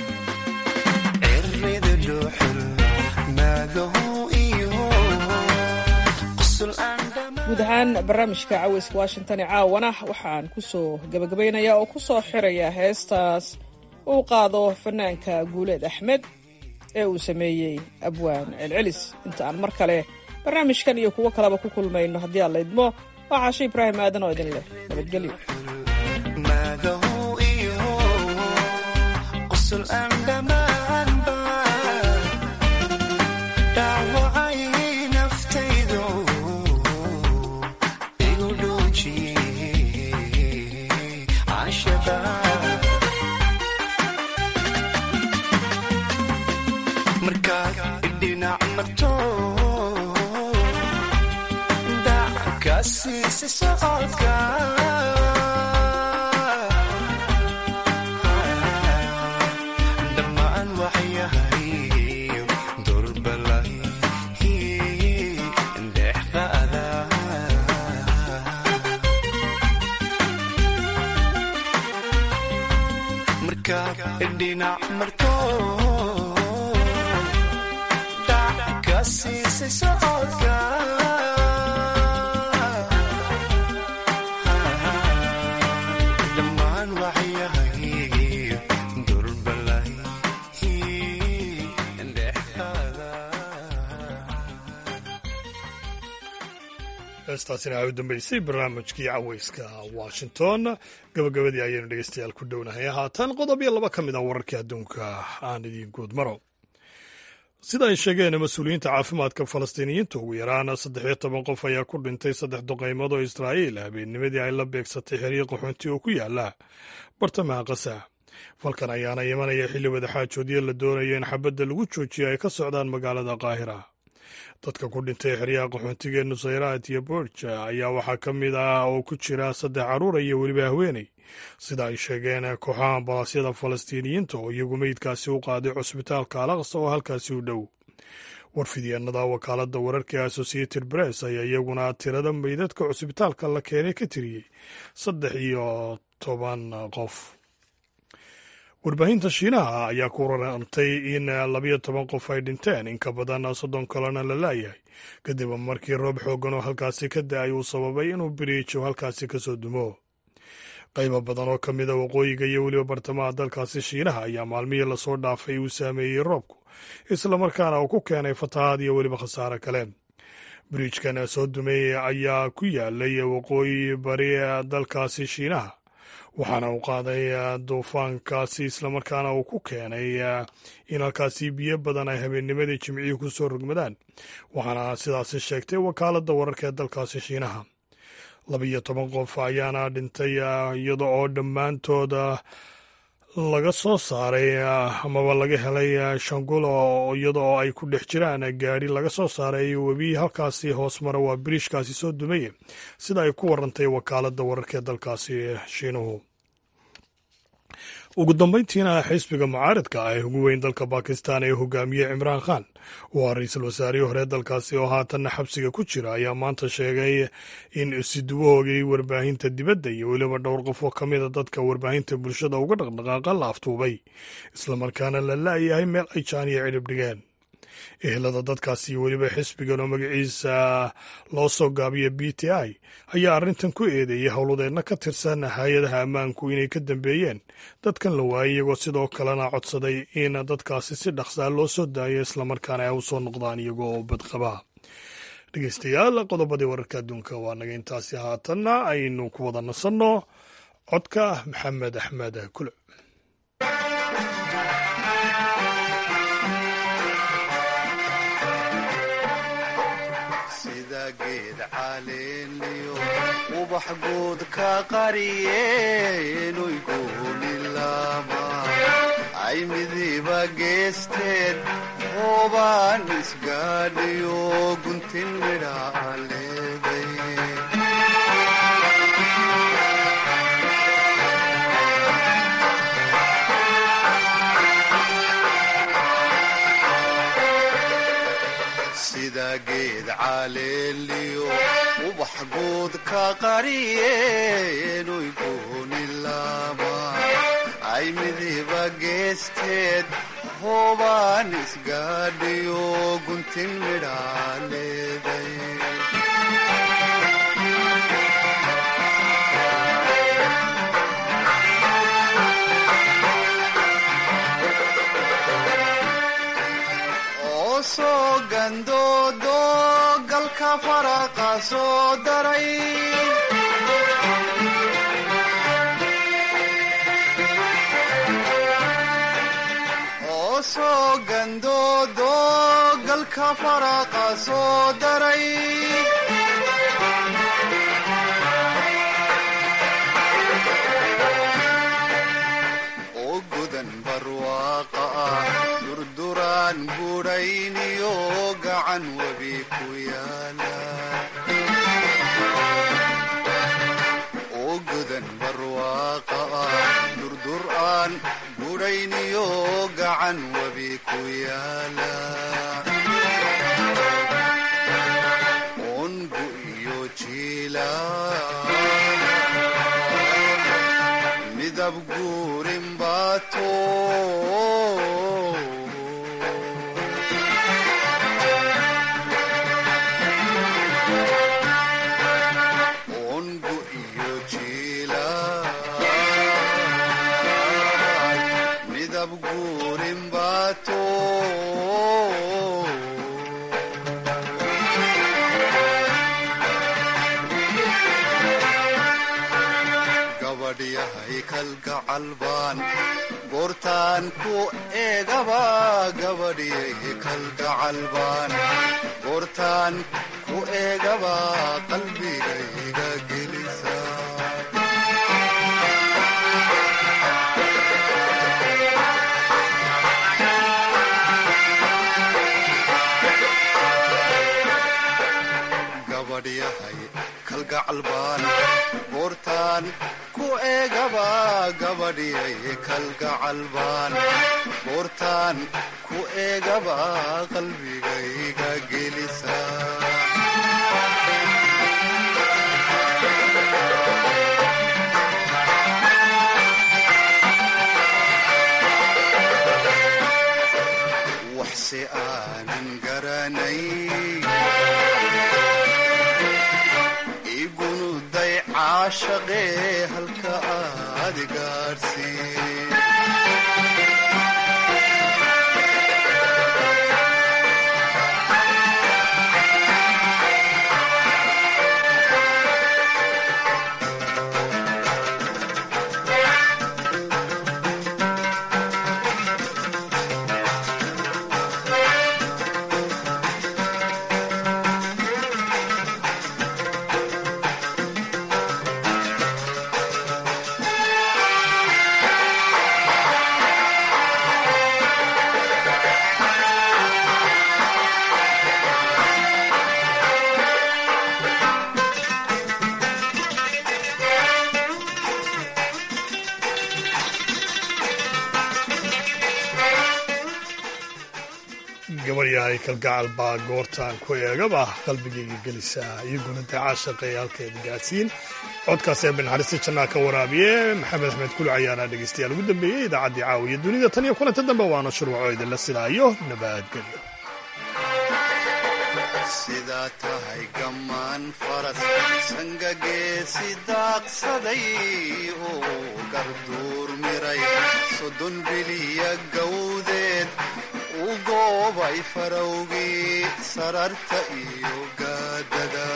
guud ahaan barnaamijka caweyska washington ee caawana waxaan ku soo gabagabaynayaa oo ku soo xiraya heestaas uu qaado fanaanka guuleed axmed ee uu sameeyey abwaan celcelis inta aan mar kale barnaamijkan iyo kuwo kaleba ku kulmayno haddii aan la idmo waa caasho ibraahim aadan oo idin leh nabadgelyo dhammaan waxyahay durbalay dexqaada markaad dhinac marto dac ka siisay socodka dhammaan waxyahay durbalay dexqaada heestaasina waxay u dambeysay barnaamijkii caweyska washington gabagabadii ayaynu dhegeystayaal ku dhownahay haatan qodob iyo laba ka mid a wararkii adduunka aan idiin guud maro sida ay sheegeen mas-uuliyiinta caafimaadka falastiiniyiinta ugu yaraan saddex iyo toban qof ayaa ku dhintay saddex duqaymood oo israa'iil habeennimadii ay la beegsatay xiriir qaxoonti oo ku yaala bartamaha qasa falkan ayaana imanaya xilli wadaxaajoodyo la doonayo in xabadda lagu joojiyo ay ka socdaan magaalada qaahira dadka ku dhintay xeryaha qaxoontiga ee nusayraat iyo borja ayaa waxaa ka mid ah oo ku jira saddex carruura iyo weliba haweeney sida ay sheegeen kooxaha ambalaasyada falastiiniyiinta oo iyagu meydkaasi u qaaday cusbitaalka alaqsa oo halkaasi u dhow warfidyaenada wakaaladda wararka ee associated press ayaa iyaguna tirada meydadka cusbitaalka la keenay ka tiriyey saddex iyo toban qof warbaahinta shiinaha ayaa ku rarantay in labayo toban qof ay dhinteen in ka badan soddon kalena la laayahay kadib markii roob xoogan oo halkaasi ka da-ay uu sababay inuu biriijo halkaasi kasoo dumo qaybo badan oo ka mid a waqooyiga iyo weliba bartamaha dalkaasi shiinaha ayaa maalmihii lasoo dhaafay uu saameeyey roobku islamarkaana uu ku keenay fatahaad iyo weliba khasaare kale biriijkan soo dumay ayaa ku yaalay waqooyi bari dalkaasi shiinaha waxaana uu qaaday duufaankaasi islamarkaana uu ku keenay in halkaasi biyo badan ay habeennimadii jimcihii ku soo rogmadaan waxaana sidaasi sheegtay wakaaladda wararka ee dalkaasi shiinaha labiyo toban qof ayaana dhintay iyada oo dhammaantooda laga soo saaray amaba laga helay shangulo iyada oo ay ku dhex jiraan gaadhi laga soo saaray webi halkaasi hoos mara waa biriishkaasi soo dumaya sida ay ku warantay wakaaladda wararka ee dalkaasi shiinuhu ugu dambeyntiina xisbiga mucaaradka ah ee ugu weyn dalka bakistan ee hogaamiye cimraan khan oo ah ra-iisul wasaarihii hore dalkaasi oo haatanna xabsiga ku jira ayaa maanta sheegay in siduwahoogii warbaahinta dibadda iyo weliba dhowr qof oo ka mida dadka warbaahinta bulshada uga dhaqdhaqaaqa la aftuubay islamarkaana la la'yahay meel ay jaaniya cidhib dhigeen ehelada dadkaasi iyo weliba xisbigan oo magaciisa loo soo gaabiya b t i ayaa arrintan ku eedeeyay howladeedna ka tirsan hay-adaha ammaanku inay ka dambeeyeen dadkan la waayay iyagoo sidoo kalena codsaday in dadkaasi si dhaqsaa loo soo daayo islamarkaana ay u soo noqdaan iyagoo oo badqaba dhegeystayaal qodobadii wararka adduunka waa naga intaasi haatanna aynu ku wada nasanno codka maxamed axmed kuluc sida geed caleeniyo ubax guud ka qariyeen goolilama ay midiba geesteed hoobaan isgaadhiyo guntin midhaa leeday sida geed caleeliyo ubax guud ka qariyeen oy gooni laaba ay midiba geesteed hoobaan isgaadhiyo guntin midhaa leeday oo soo gandoodo galka faraqa soo daray oo soo gandoodo galka faraqa soo daray oo gudan barwaaqa ah durduraan budhayniyo gacan webi ku yaala oo gudan barwaaqa ah durduraan budhayniyo gacan webi ku yaala ongu iyo jiila midab guurin baato ongu iyo jiila midab guurin baato gabadhyahay kalgacal baan goortaan ku eegaba gabadhyahay kalgacal baan goortaan ku eegaba qalbigayga gelisa gabadhyahay kalgacal baan goortaan ku eegaba gabadhyahay kalgacal baan goortaan ku eegaba qalbigayga gelisa waxse aanan garanay igunuday caashaqee halka aad gaadhsiin gabaryahay kalgacal baa goortaan ku eegaba qalbigayga gelisaa iyaguna dee caashaqeeya halkeeda gaadsiin codkaas ee banaxariista jannaa ka waraabiye maxamed axmed kuluc ayaana dhegaystayaal ugu dambeeyey idaacaddii caawiya dunida tan iyo kulanta dambe waana shurwaco idinla sidaayo nabadgelyo sidaa tahay gammaan faras sangageesi daaqsaday oo garduur miray soddon biliya gawdeed u goobay farowgii sararta iyo gaadada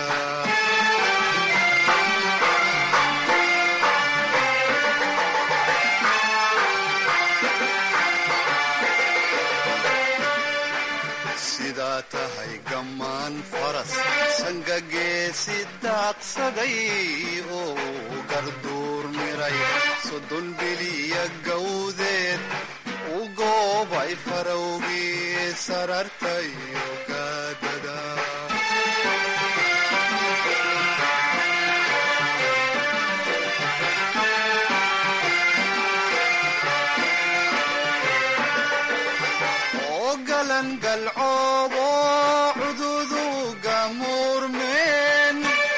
sidaa tahay gammaan faras sangageesi daaqsaday oo garduur miray soddon biliya gawdeed u goobay farowgii sararta iyo gaadada oo galan galcoobo cududu gamuurmeen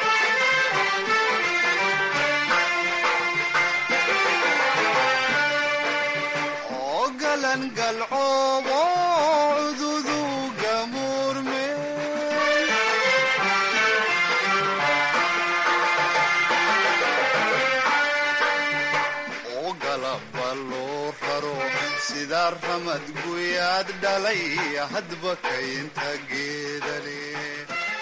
oo galan galcoobo cududu gamuurmeen oo galaba loo raro sida ramad guyaad dhalay hadba kaynta geedale